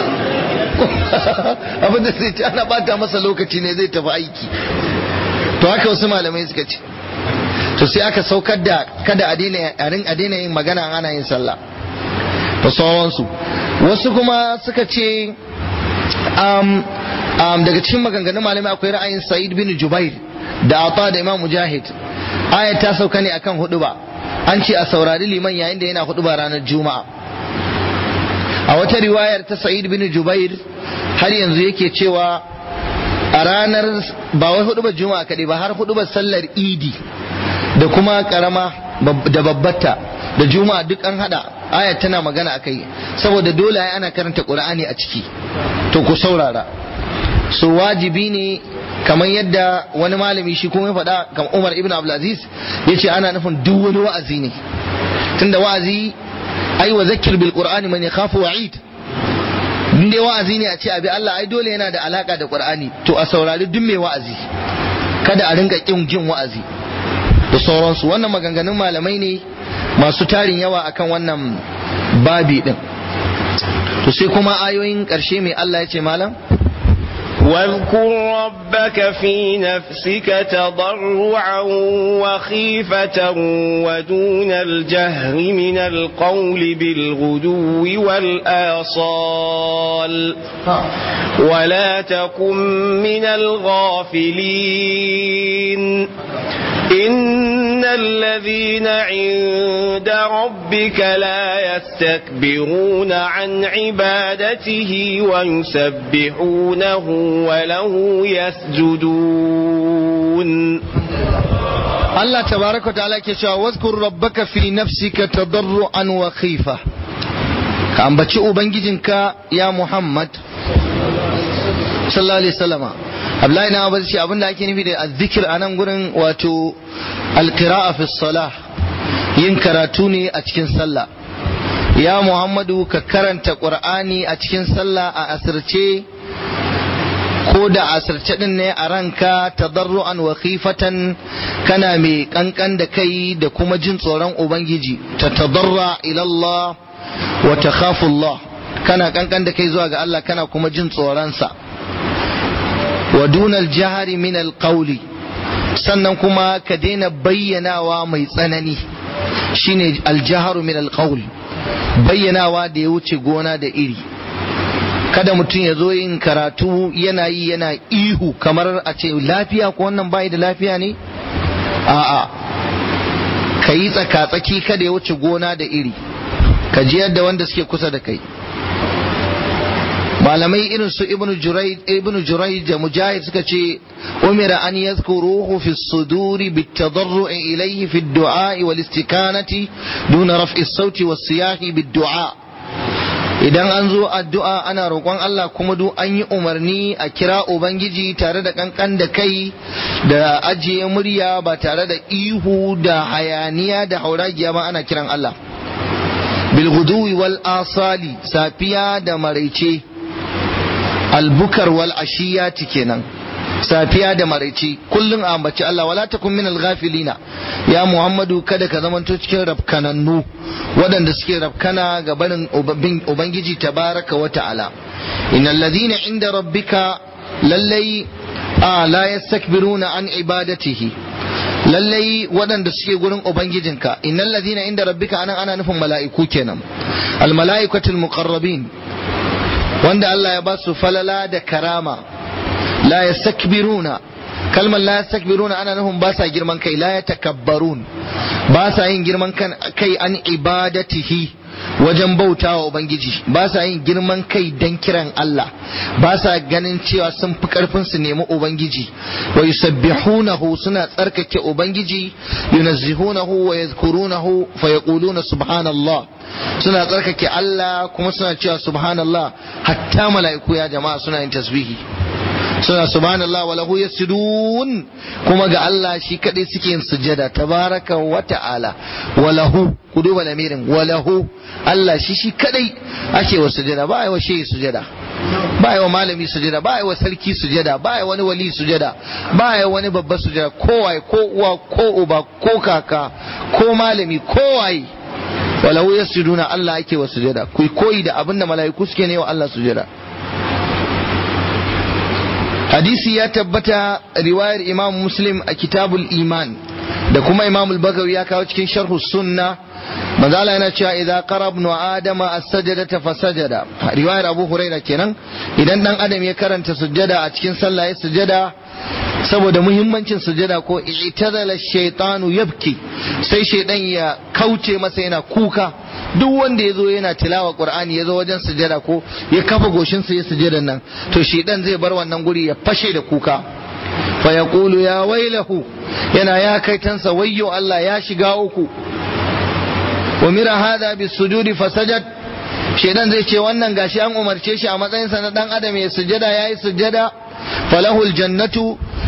abin da zai ci ana bata masa lokaci ne zai tafi aiki to haka wasu malamai suka ce to sai aka saukar da kada a daina yin magana ana yin sallah da sauransu wasu kuma suka ce um, um, daga cikin maganganun malamai akwai ra'ayin sa'id bin jubair da ata da imam mujahid ayat ta sauka ne akan hudu ba an ce a saurari liman yayin da yana hudu ba ranar juma'a a wata riwayar ta sa'id bin jubair har yanzu yake cewa a ranar ba wai hudu juma'a kaɗai ba har hudu sallar idi da kuma karama da babbata da juma'a duk an hada ayat tana magana akai saboda dole ai ana karanta qur'ani a ciki to ku saurara so wajibi ne kamar yadda wani malami shi kuma ya faɗa kamar Umar ibn Abdulaziz ya ce ana nufin duk wani wa'azi ne tunda wa'azi ai wa zakir bil qur'ani man yakhafu wa'id in dai wa'azi ne a ce abi Allah ai dole yana da alaka da qur'ani to a saurari duk mai wa'azi kada a rinka kin jin wa'azi da sauransu wannan maganganun malamai ne masu tarin yawa akan wannan babi din to sai kuma ayoyin ƙarshe mai Allah ya ce malam
واذكر ربك في نفسك تضرعا وخيفة ودون الجهر من القول بالغدو والآصال ولا تكن من الغافلين إن الذين عند ربك لا يستكبرون عن عبادته ويسبحونه وله يسجدون
الله تبارك وتعالى كشا واذكر ربك في نفسك تضرعا وخيفة كان بتشي أبنجيجنك يا محمد صلى الله عليه وسلم Abdullahi na ba ce abin da ake nufi da azzikir a nan gurin wato alqira'a fi salah yin karatu ne a cikin sallah ya Muhammadu ka karanta Qur'ani a cikin sallah a asirce ko da asirce din ne a ranka tadarru'an wa khifatan kana mai kankan da kai da kuma jin tsoron ubangiji ta tadarra ila Allah wa takhafu Allah kana kankan da kai zuwa ga Allah kana kuma jin tsoron sa wa dunal jahari min alqawli sannan kuma ka daina bayyanawa mai tsanani shine aljaharu min alqawl bayyanawa da ya wuce gona da iri kada mutum ya zo yin karatu yana yi yana ihu kamar a ce lafiya ko wannan bai da lafiya ne a'a ka yi tsaka-tsaki kada ya wuce gona da iri ka ji yadda wanda suke kusa da kai malamai irin su ibnu jurai da mujahid suka ce umira an yadhkuruhu fi suduri bitadarru'i ilayhi fi du'a wal istikanati duna raf'i sauti was siyahi bid du'a idan an zo addu'a ana roƙon Allah kuma duk an yi umarni a kira ubangiji tare da kankan da kai da ajiye murya ba tare da ihu da hayaniya da hauragiya ba ana kiran Allah bilguduwi wal asali safiya da maraice albukar wal ashiyati kenan safiya da maraice kullum a ambaci Allah wala takun min al-ghafilina ya Muhammadu kada ka zamanto cikin rafkanannu waɗanda suke rafkana ga barin ubangiji tabaraka wa ta'ala innal ladina inda rabbika lallai a la yastakbiruna an ibadatihi lallai waɗanda suke gurin ubangijinka innal ladina inda rabbika anan ana nufin mala'iku kenan al mala'ikatul muqarrabin wanda Allah ya ba su falala da karama la yastakbiruna kalmar la yastakbiruna ana nufin ba sa girman kai la yatakabbarun ba sa yin girman kai an ibadatihi wajen bauta wa Ubangiji ba sa yin girman kai don kiran Allah ba sa ganin cewa sun fi karfin su nemi Ubangiji wa yusabbihunahu suna tsarkake Ubangiji yunazzihunahu wa yadhkurunahu fa yaquluna subhanallah suna tsarkake Allah kuma suna cewa subhanallah hatta mala'iku ya jama'a suna yin tasbihi suna subhanallah wa lahu yasjudun kuma ga Allah shi kadai suke yin sujada tabaraka wa ta'ala wa lahu ku duba lamirin wa lahu Allah shi shi kadai ake wa sujada ba ai wa shehi sujada ba ai wa malami sujada ba ai wa sarki sujada ba ai wani wali sujada ba ai wani babba sujada kowaye ko uwa ko uba ko kaka ko malami kowaye wa lahu yasjuduna Allah ake wa sujada ku koyi da abinda mala'iku suke ne wa Allah sujada hadisi ya tabbata riwayar imam muslim a kitabul iman da kuma imam al-bagawi ya kawo cikin sharhu sunna manzala yana cewa idza qara ibn adama as-sajdata fasajada riwayar abu huraira kenan idan dan adam ya karanta sujjada a cikin sallah ya sujjada saboda muhimmancin sujjada ko i'tazala shaytanu yabki sai shaydan ya kauce masa yana kuka duk wanda ya zo yana tilawa qur'ani ya zo wajen sujada ko ya kafa goshinsa ya sujada nan to shedan zai bar wannan guri ya fashe da kuka fa yaqulu ya wailahu yana ya kai tansa wayyo Allah ya shiga uku umira hada bis sujudi fasajad shedan zai ce wannan gashi an umarce shi a matsayin sa na dan adam ya sujada yayi sujada falahul jannatu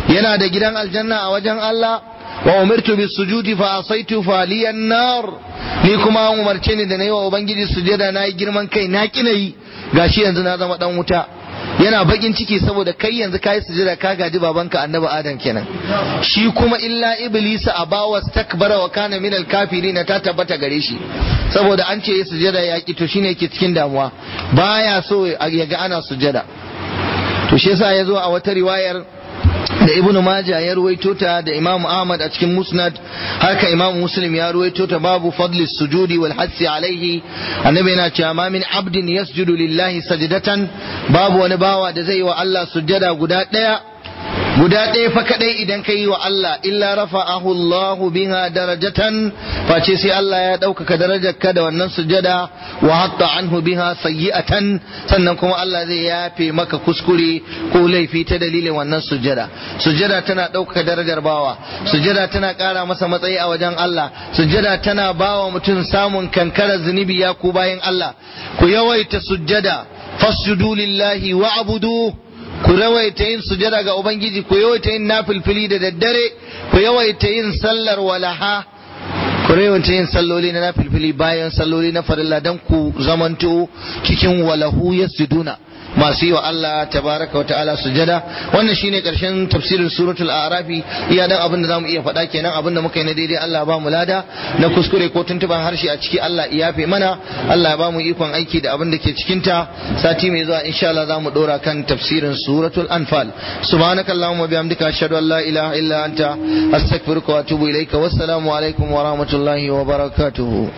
yana da gidan aljanna a wajen Allah wa umirtu bis sujudi fa asaitu fa liyan nar ni kuma an umarce ni da nayi wa ubangiji sujada nayi girman kai na kina yi gashi yanzu na zama dan wuta yana bakin ciki saboda kai yanzu kai sujada ka gaji babanka annabi adam kenan shi kuma illa iblisa abawa takbara wa kana minal kafirin ta tabbata gare shi saboda an ce ya sujada ya ki to shine yake cikin damuwa baya so ya ga ana sujada to shi yasa ya zo a wata riwayar da ibnu maja ya ruwaito ta da imam ahmad a cikin musnad haka imam muslim ya ruwaito ta babu fadli sujudi wal hassi alaihi annabi yana cewa ma min abdin yasjudu lillahi sajdatan babu wani bawa da zai yi wa Allah sujjada guda daya guda ɗaya fa kaɗai idan ka yi wa Allah illa rafa'ahu Allahu biha darajatan face sai Allah ya ɗaukaka darajarka da wannan sujada wa hatta anhu biha sayyi'atan sannan kuma Allah zai yafe maka kuskure ko laifi ta dalilin wannan sujada sujada tana ɗaukaka darajar bawa sujada tana ƙara masa matsayi a wajen Allah sujada tana bawa mutum samun kankarar zunubi ya ku bayan Allah ku yawaita sujada fasjudu lillahi wa'budu ku yawaita yin sujada ga Ubangiji ku yawaita yin nafilfili da daddare ku yawaita yin sallar walaha ku yawaita yin salloli na nafilfili bayan salloli na farilla don ku zamanto cikin walahu yasjuduna masu yi wa Allah tabaraka wa ta'ala sujada wannan shine karshen tafsirin suratul a'rafi iya dan abin da zamu iya faɗa kenan abin da muka yi na daidai Allah ba mu lada na kuskure ko tuntuban harshe a ciki Allah ya yafe mana Allah ya ba mu ikon aiki da abin da ke cikin ta sati mai zuwa insha Allah zamu dora kan tafsirin suratul anfal subhanakallahumma bihamdika ashhadu an la ilaha illa anta astaghfiruka wa atubu ilaika wassalamu alaikum wa rahmatullahi wa barakatuh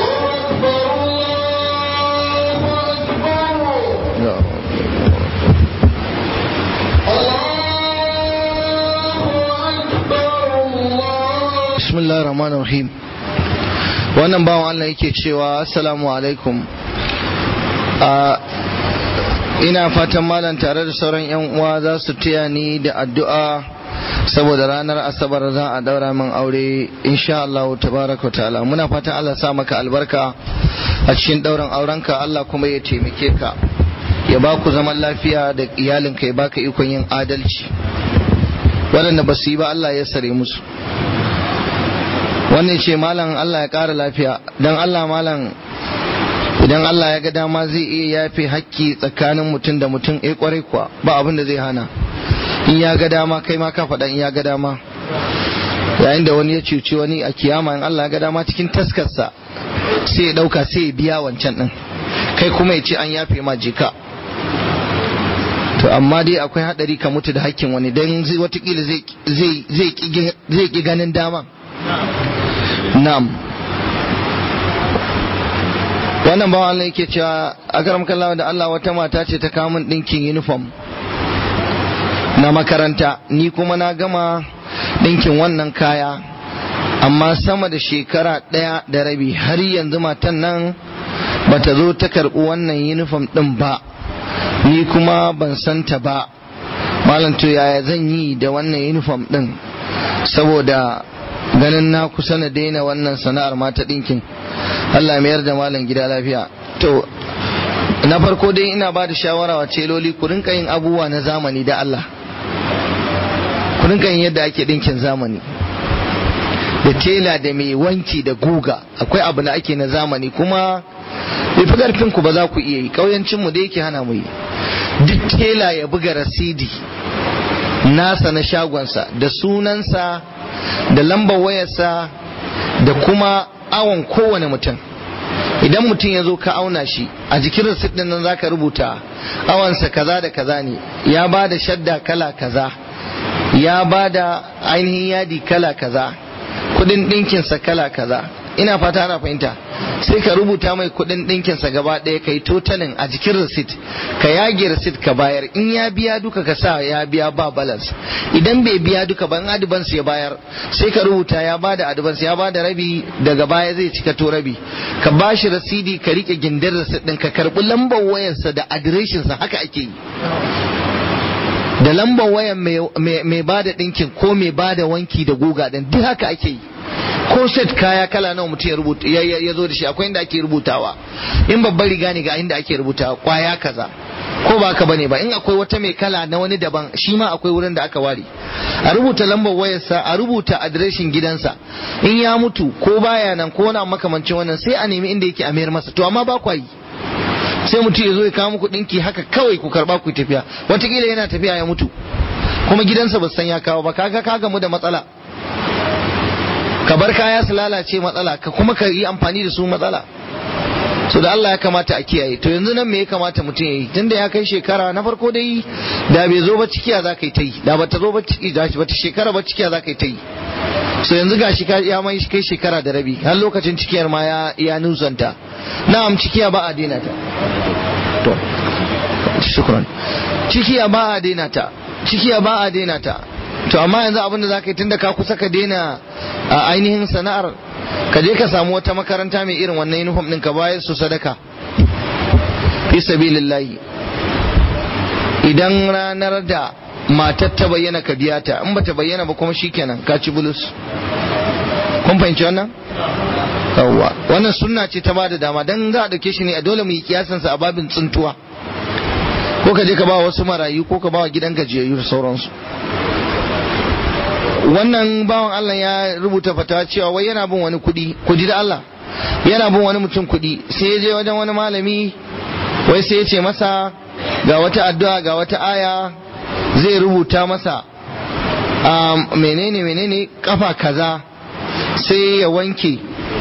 bismillahir rahmanir rahim wannan bawan Allah yake cewa assalamu alaikum ina fatan malam tare da sauran yan uwa za su taya ni da addu'a saboda ranar asabar za a daura min aure insha Allah tabaraka wa ta'ala muna fatan Allah sa maka albarka a cikin dauran aurenka Allah kuma ya taimake ka ya ba ku zaman lafiya da iyalinka ya baka ikon yin adalci waɗanda ba su yi ba Allah ya sare musu wannan ce malam Allah ya ƙara lafiya don Allah malam idan Allah ya ga dama zai iya yafe hakki tsakanin mutum da mutum eh kwarai kuwa ba abin da zai hana in ya ga dama kai ma ka faɗa in ya ga dama yayin da wani ya cuci wani a kiyama in Allah ya ga dama cikin taskarsa sai ya ɗauka sai ya biya wancan ɗin kai kuma ya ce an yafe ma jika to amma dai akwai haɗari ka mutu da hakkin wani don watakila zai ƙi ganin dama Na'am. Wannan bawan Allah yake cewa akaram kallawa da Allah wata mata ce ta kamun ɗinkin uniform na makaranta ni kuma na gama ɗinkin wannan kaya amma sama da shekara ɗaya da rabi har yanzu matan nan bata zo ta karɓi wannan uniform ɗin ba ni kuma ban santa ba malam to yaya zan yi da wannan uniform ɗin saboda ganin na kusa na daina wannan sana'ar mata ɗinkin Allah mayar da malam gida lafiya to na farko dai ina ba da shawara wa celoli ku rinka yin abubuwa na zamani da Allah ku rinka yin yadda ake ɗinkin zamani da tela da mai wanki da guga akwai abu da ake na zamani kuma bai fi ƙarfin ku ba za ku iya yi ƙauyancinmu da yake hana mu yi duk tela ya buga rasidi nasa na shagonsa da sunansa da lambar wayarsa da kuma awon kowane mutum idan mutum ya zo ka auna shi a jikin rasit din nan zaka rubuta awansa kaza da kaza ne ya ba da shadda kala kaza ya ba da ainihin yadi kala kaza kudin ɗinkinsa kala kaza ina fata ana fahimta sai ka rubuta mai kudin ɗinkinsa gaba ɗaya ka yi totalin a jikin receipt ka yage receipt ka bayar in ya biya duka ka sa ya biya ba balance idan bai biya duka ban advance ya bayar sai ka rubuta ya ba da advance ya ba da rabi daga baya zai cika to rabi ka ba shi rasidi ka rike gindin receipt ɗin ka karɓi lambar wayarsa da adireshinsa haka ake yi da lambar wayan mai ba da ɗinkin ko mai ba da wanki da guga ɗin duk haka ake yi ko set kaya kala nawa mutum ya rubuta ya zo da shi akwai inda ake rubutawa in babbar riga ne ga inda ake rubutawa kwaya kaza ko ba ka bane ba in akwai wata mai kala na wani daban shi ma akwai wurin da aka ware a rubuta lambar wayarsa a rubuta adireshin gidansa in ya mutu ko baya nan ko wani makamancin wannan sai a nemi inda yake a mayar masa to amma ba kwa yi sai mutum ya zo ya kawo muku dinki haka kawai ku karba ku tafiya watakila yana tafiya ya mutu kuma gidansa ba san ya kawo ba kaga ka gamu da matsala ka bar kaya su lalace matsala ka kuma ka yi amfani da su matsala so da Allah ya kamata a kiyaye to yanzu nan me ya kamata mutum ya yi tunda ya kai shekara na farko dai da bai zo ba cikiya za ka yi ta yi da bata zo ba ciki da bata shekara ba cikiya za ka yi ta yi so yanzu gashi ka ya mai kai shekara da rabi har lokacin cikiyar ma ya ya nusanta na'am cikiya ba a daina ta to shukran cikiya ba a daina ta cikiya ba a daina ta to amma yanzu abin da za ka yi tunda ka kusa ka daina a ainihin sana'ar ka je ka samu wata makaranta mai irin wannan uniform din ka bayar su sadaka fi sabilillahi idan ranar da matar ta bayyana ka biya ta in bata bayyana ba kuma shikenan ka ci bulus kun fahimci wannan yawwa wannan sunna ce ta bada dama dan za a dauke shi ne a dole mu yi kiyasan sa a babin tsuntuwa ko ka je ka ba wasu marayu ko ka ba wa gidan gajiyayyu da sauransu wannan bawan Allah ya rubuta fatawa cewa wai yana bin wani kuɗi kuɗi da Allah yana bin wani mutum kuɗi sai ya je wajen wani malami wai sai ya ce masa ga wata addu'a ga wata aya zai rubuta masa menene menene kafa kaza sai ya wanke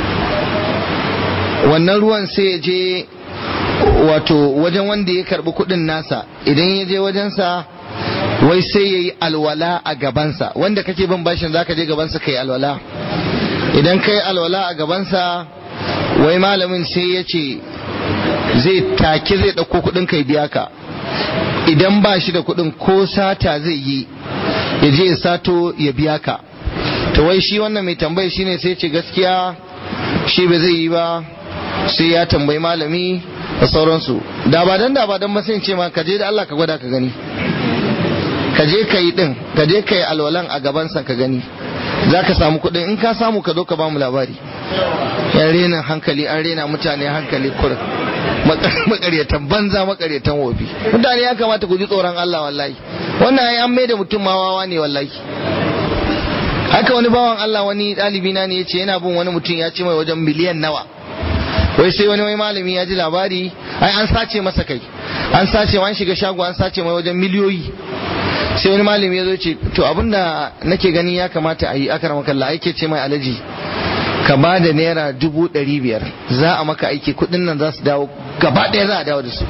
wannan ruwan sai ya je wato wajen wanda ya karbi kuɗin nasa idan ya je wajensa wai sai ya yi alwala a gabansa wanda kake bin bashin zaka je gabansa kai alwala idan kai alwala a gabansa wai malamin sai ya ce zai take zai ɗauko kuɗin kai biya ka idan ba shi da kuɗin ko sata zai yi ya je ya sato ya biya ka to wai shi wannan mai tambayi shine sai ce gaskiya shi ba zai yi ba sai ya tambayi malami da sauransu da ba dan da ba dan ba sai ce ma ka je da Allah ka gwada ka gani ka je ka yi din ka je ka yi alwalan a gabansa ka gani za ka samu kuɗin in ka samu ka zo ka bamu labari yan rena hankali an rena mutane hankali kur makaryatan banza makaryatan wofi mutane ya kamata ku ji tsoron Allah wallahi wannan ai an da mutum ma wawa ne wallahi haka wani bawan Allah wani ɗalibi na ne ya ce yana bin wani mutum ya ce mai wajen miliyan nawa wai sai wani wai malami ya ji labari ai an sace masa kai an sace an shiga shago an sace mai wajen miliyoyi sai wani malami ya zo ce to abinda nake gani ya kamata a yi akar makalla aike ce mai alaji ka ba da naira dubu ɗari biyar za a maka aiki kuɗin nan za su dawo gaba ɗaya za a dawo da su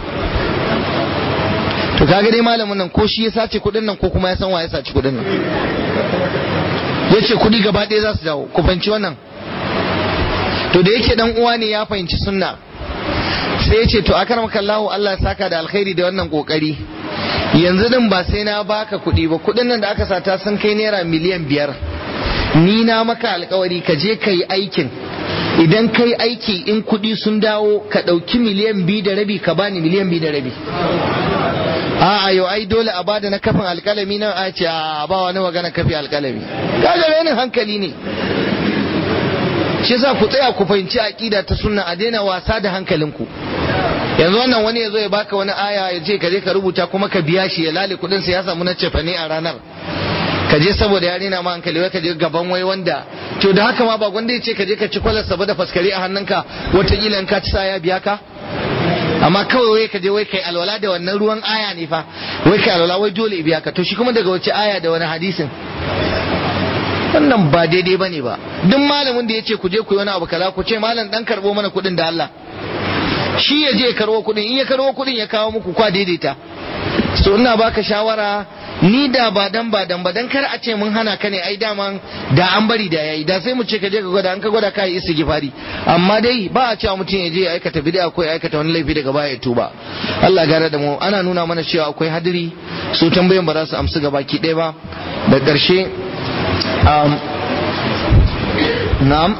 to kaga dai malamin nan ko shi ya sace kuɗin nan ko kuma ya san wa ya sace kuɗin nan ya ce kuɗi gaba ɗaya za su dawo ku fahimci wannan to da yake dan uwa ne ya fahimci sunna sai ya ce to akar makallahu Allah ya saka da alkhairi da wannan kokari yanzu din ba sai na baka kuɗi ba kuɗin nan da aka sata sun kai naira miliyan biyar ni na maka alkawari ka je ka yi aikin idan ka yi aiki in kuɗi sun dawo ka ɗauki miliyan biyu da rabi ka bani miliyan biyu da rabi a yau ai dole a bada na kafin alkalami nan a ce a ba wani magana kafi alkalami kaga renin hankali ne shi yasa ku tsaya ku fahimci aqida ta sunna a daina wasa da hankalinku yanzu wannan wani ya zo ya baka wani aya ya ce ka je ka rubuta kuma ka biya shi ya lale kudin sa ya samu na cefane a ranar ka je saboda ya rena ma hankali wai ka je gaban wai wanda to da haka ma ba gwanda ya ce ka je ka ci kwalar saba da faskare a hannunka wataƙila in ka ci sa ya biya ka amma kawai wai ka je wai kai alwala da wannan ruwan aya ne fa wai kai alwala wai dole biya ka to shi kuma daga wace aya da wani hadisin wannan ba daidai bane ba duk malamin da ya ce ku je ku yi wani abu kaza ku ce malam dan karbo mana kuɗin da Allah shi ya je ya karbo kuɗin in ya karbo kuɗin ya kawo muku kwa daidaita so ina baka shawara ni da ba dan ba dan ba dan kar a ce mun hana ka ne ai daman da an bari da yayi da sai mu ce ka je ka gwada an ka gwada kai istighfari amma dai ba a cewa mutum ya je ya aikata bid'a ko ya aikata wani laifi daga baya ya tuba Allah gare da mu ana nuna mana cewa akwai hadiri su tambayan ba za su amsu gabaki ɗaya ba da ƙarshe um, na'am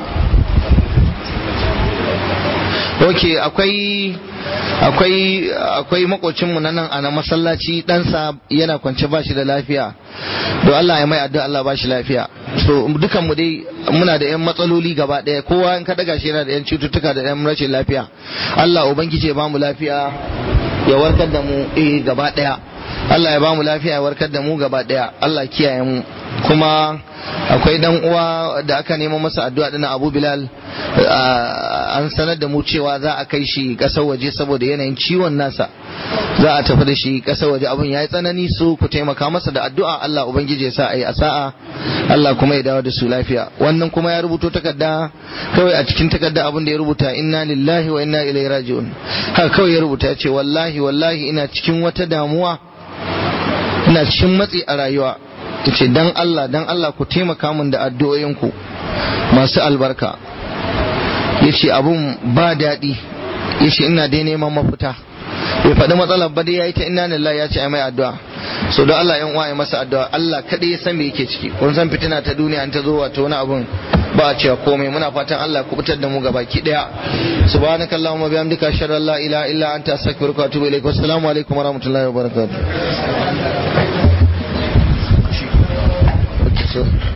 ok akwai akwai akwai makocinmu na nan a na masallaci ɗansa yana kwance ba shi da lafiya don Allah ya mai addu'a Allah ba shi lafiya so dukan mu dai muna da yan matsaloli gaba ɗaya kowa in ka daga shi yana da yan cututtuka da yan rashin lafiya Allah ubangiji ya ba mu lafiya ya warkar da mu eh gaba daya Allah ya ba mu lafiya ya warkar da mu gaba daya Allah kiyaye mu kuma akwai dan uwa da aka nema masa addu'a dana Abu Bilal an sanar da mu cewa za a kai shi kasar waje saboda yanayin ciwon nasa za a tafi da shi kasar waje abun yayi tsanani su ku taimaka masa da addu'a Allah ubangiji ya sa ayi asa'a Allah kuma ya dawo da su lafiya wannan kuma ya rubuto takarda kawai a cikin takarda abin da ya rubuta inna lillahi wa inna ilaihi raji'un haka kawai ya rubuta ya ce wallahi wallahi ina cikin wata damuwa ina cikin matsi a rayuwa ce dan Allah dan Allah ku taimaka min da addu'o'inku masu albarka yace abun ba daɗi yace ina dai neman mafita bai faɗi matsalar ba dai yayi ta inna lillahi ya ce ai mai addu'a so don Allah yan uwa masa addu'a Allah kadai ya san me yake ciki kun san fitina ta duniya an ta zo wato wani abun ba a cewa komai muna fatan Allah ku fitar da mu gaba ki daya subhanaka allahumma bihamdika ashhadu an la ilaha illa anta astaghfiruka wa atubu ilaik wassalamu alaikum wa rahmatullahi wa barakatuh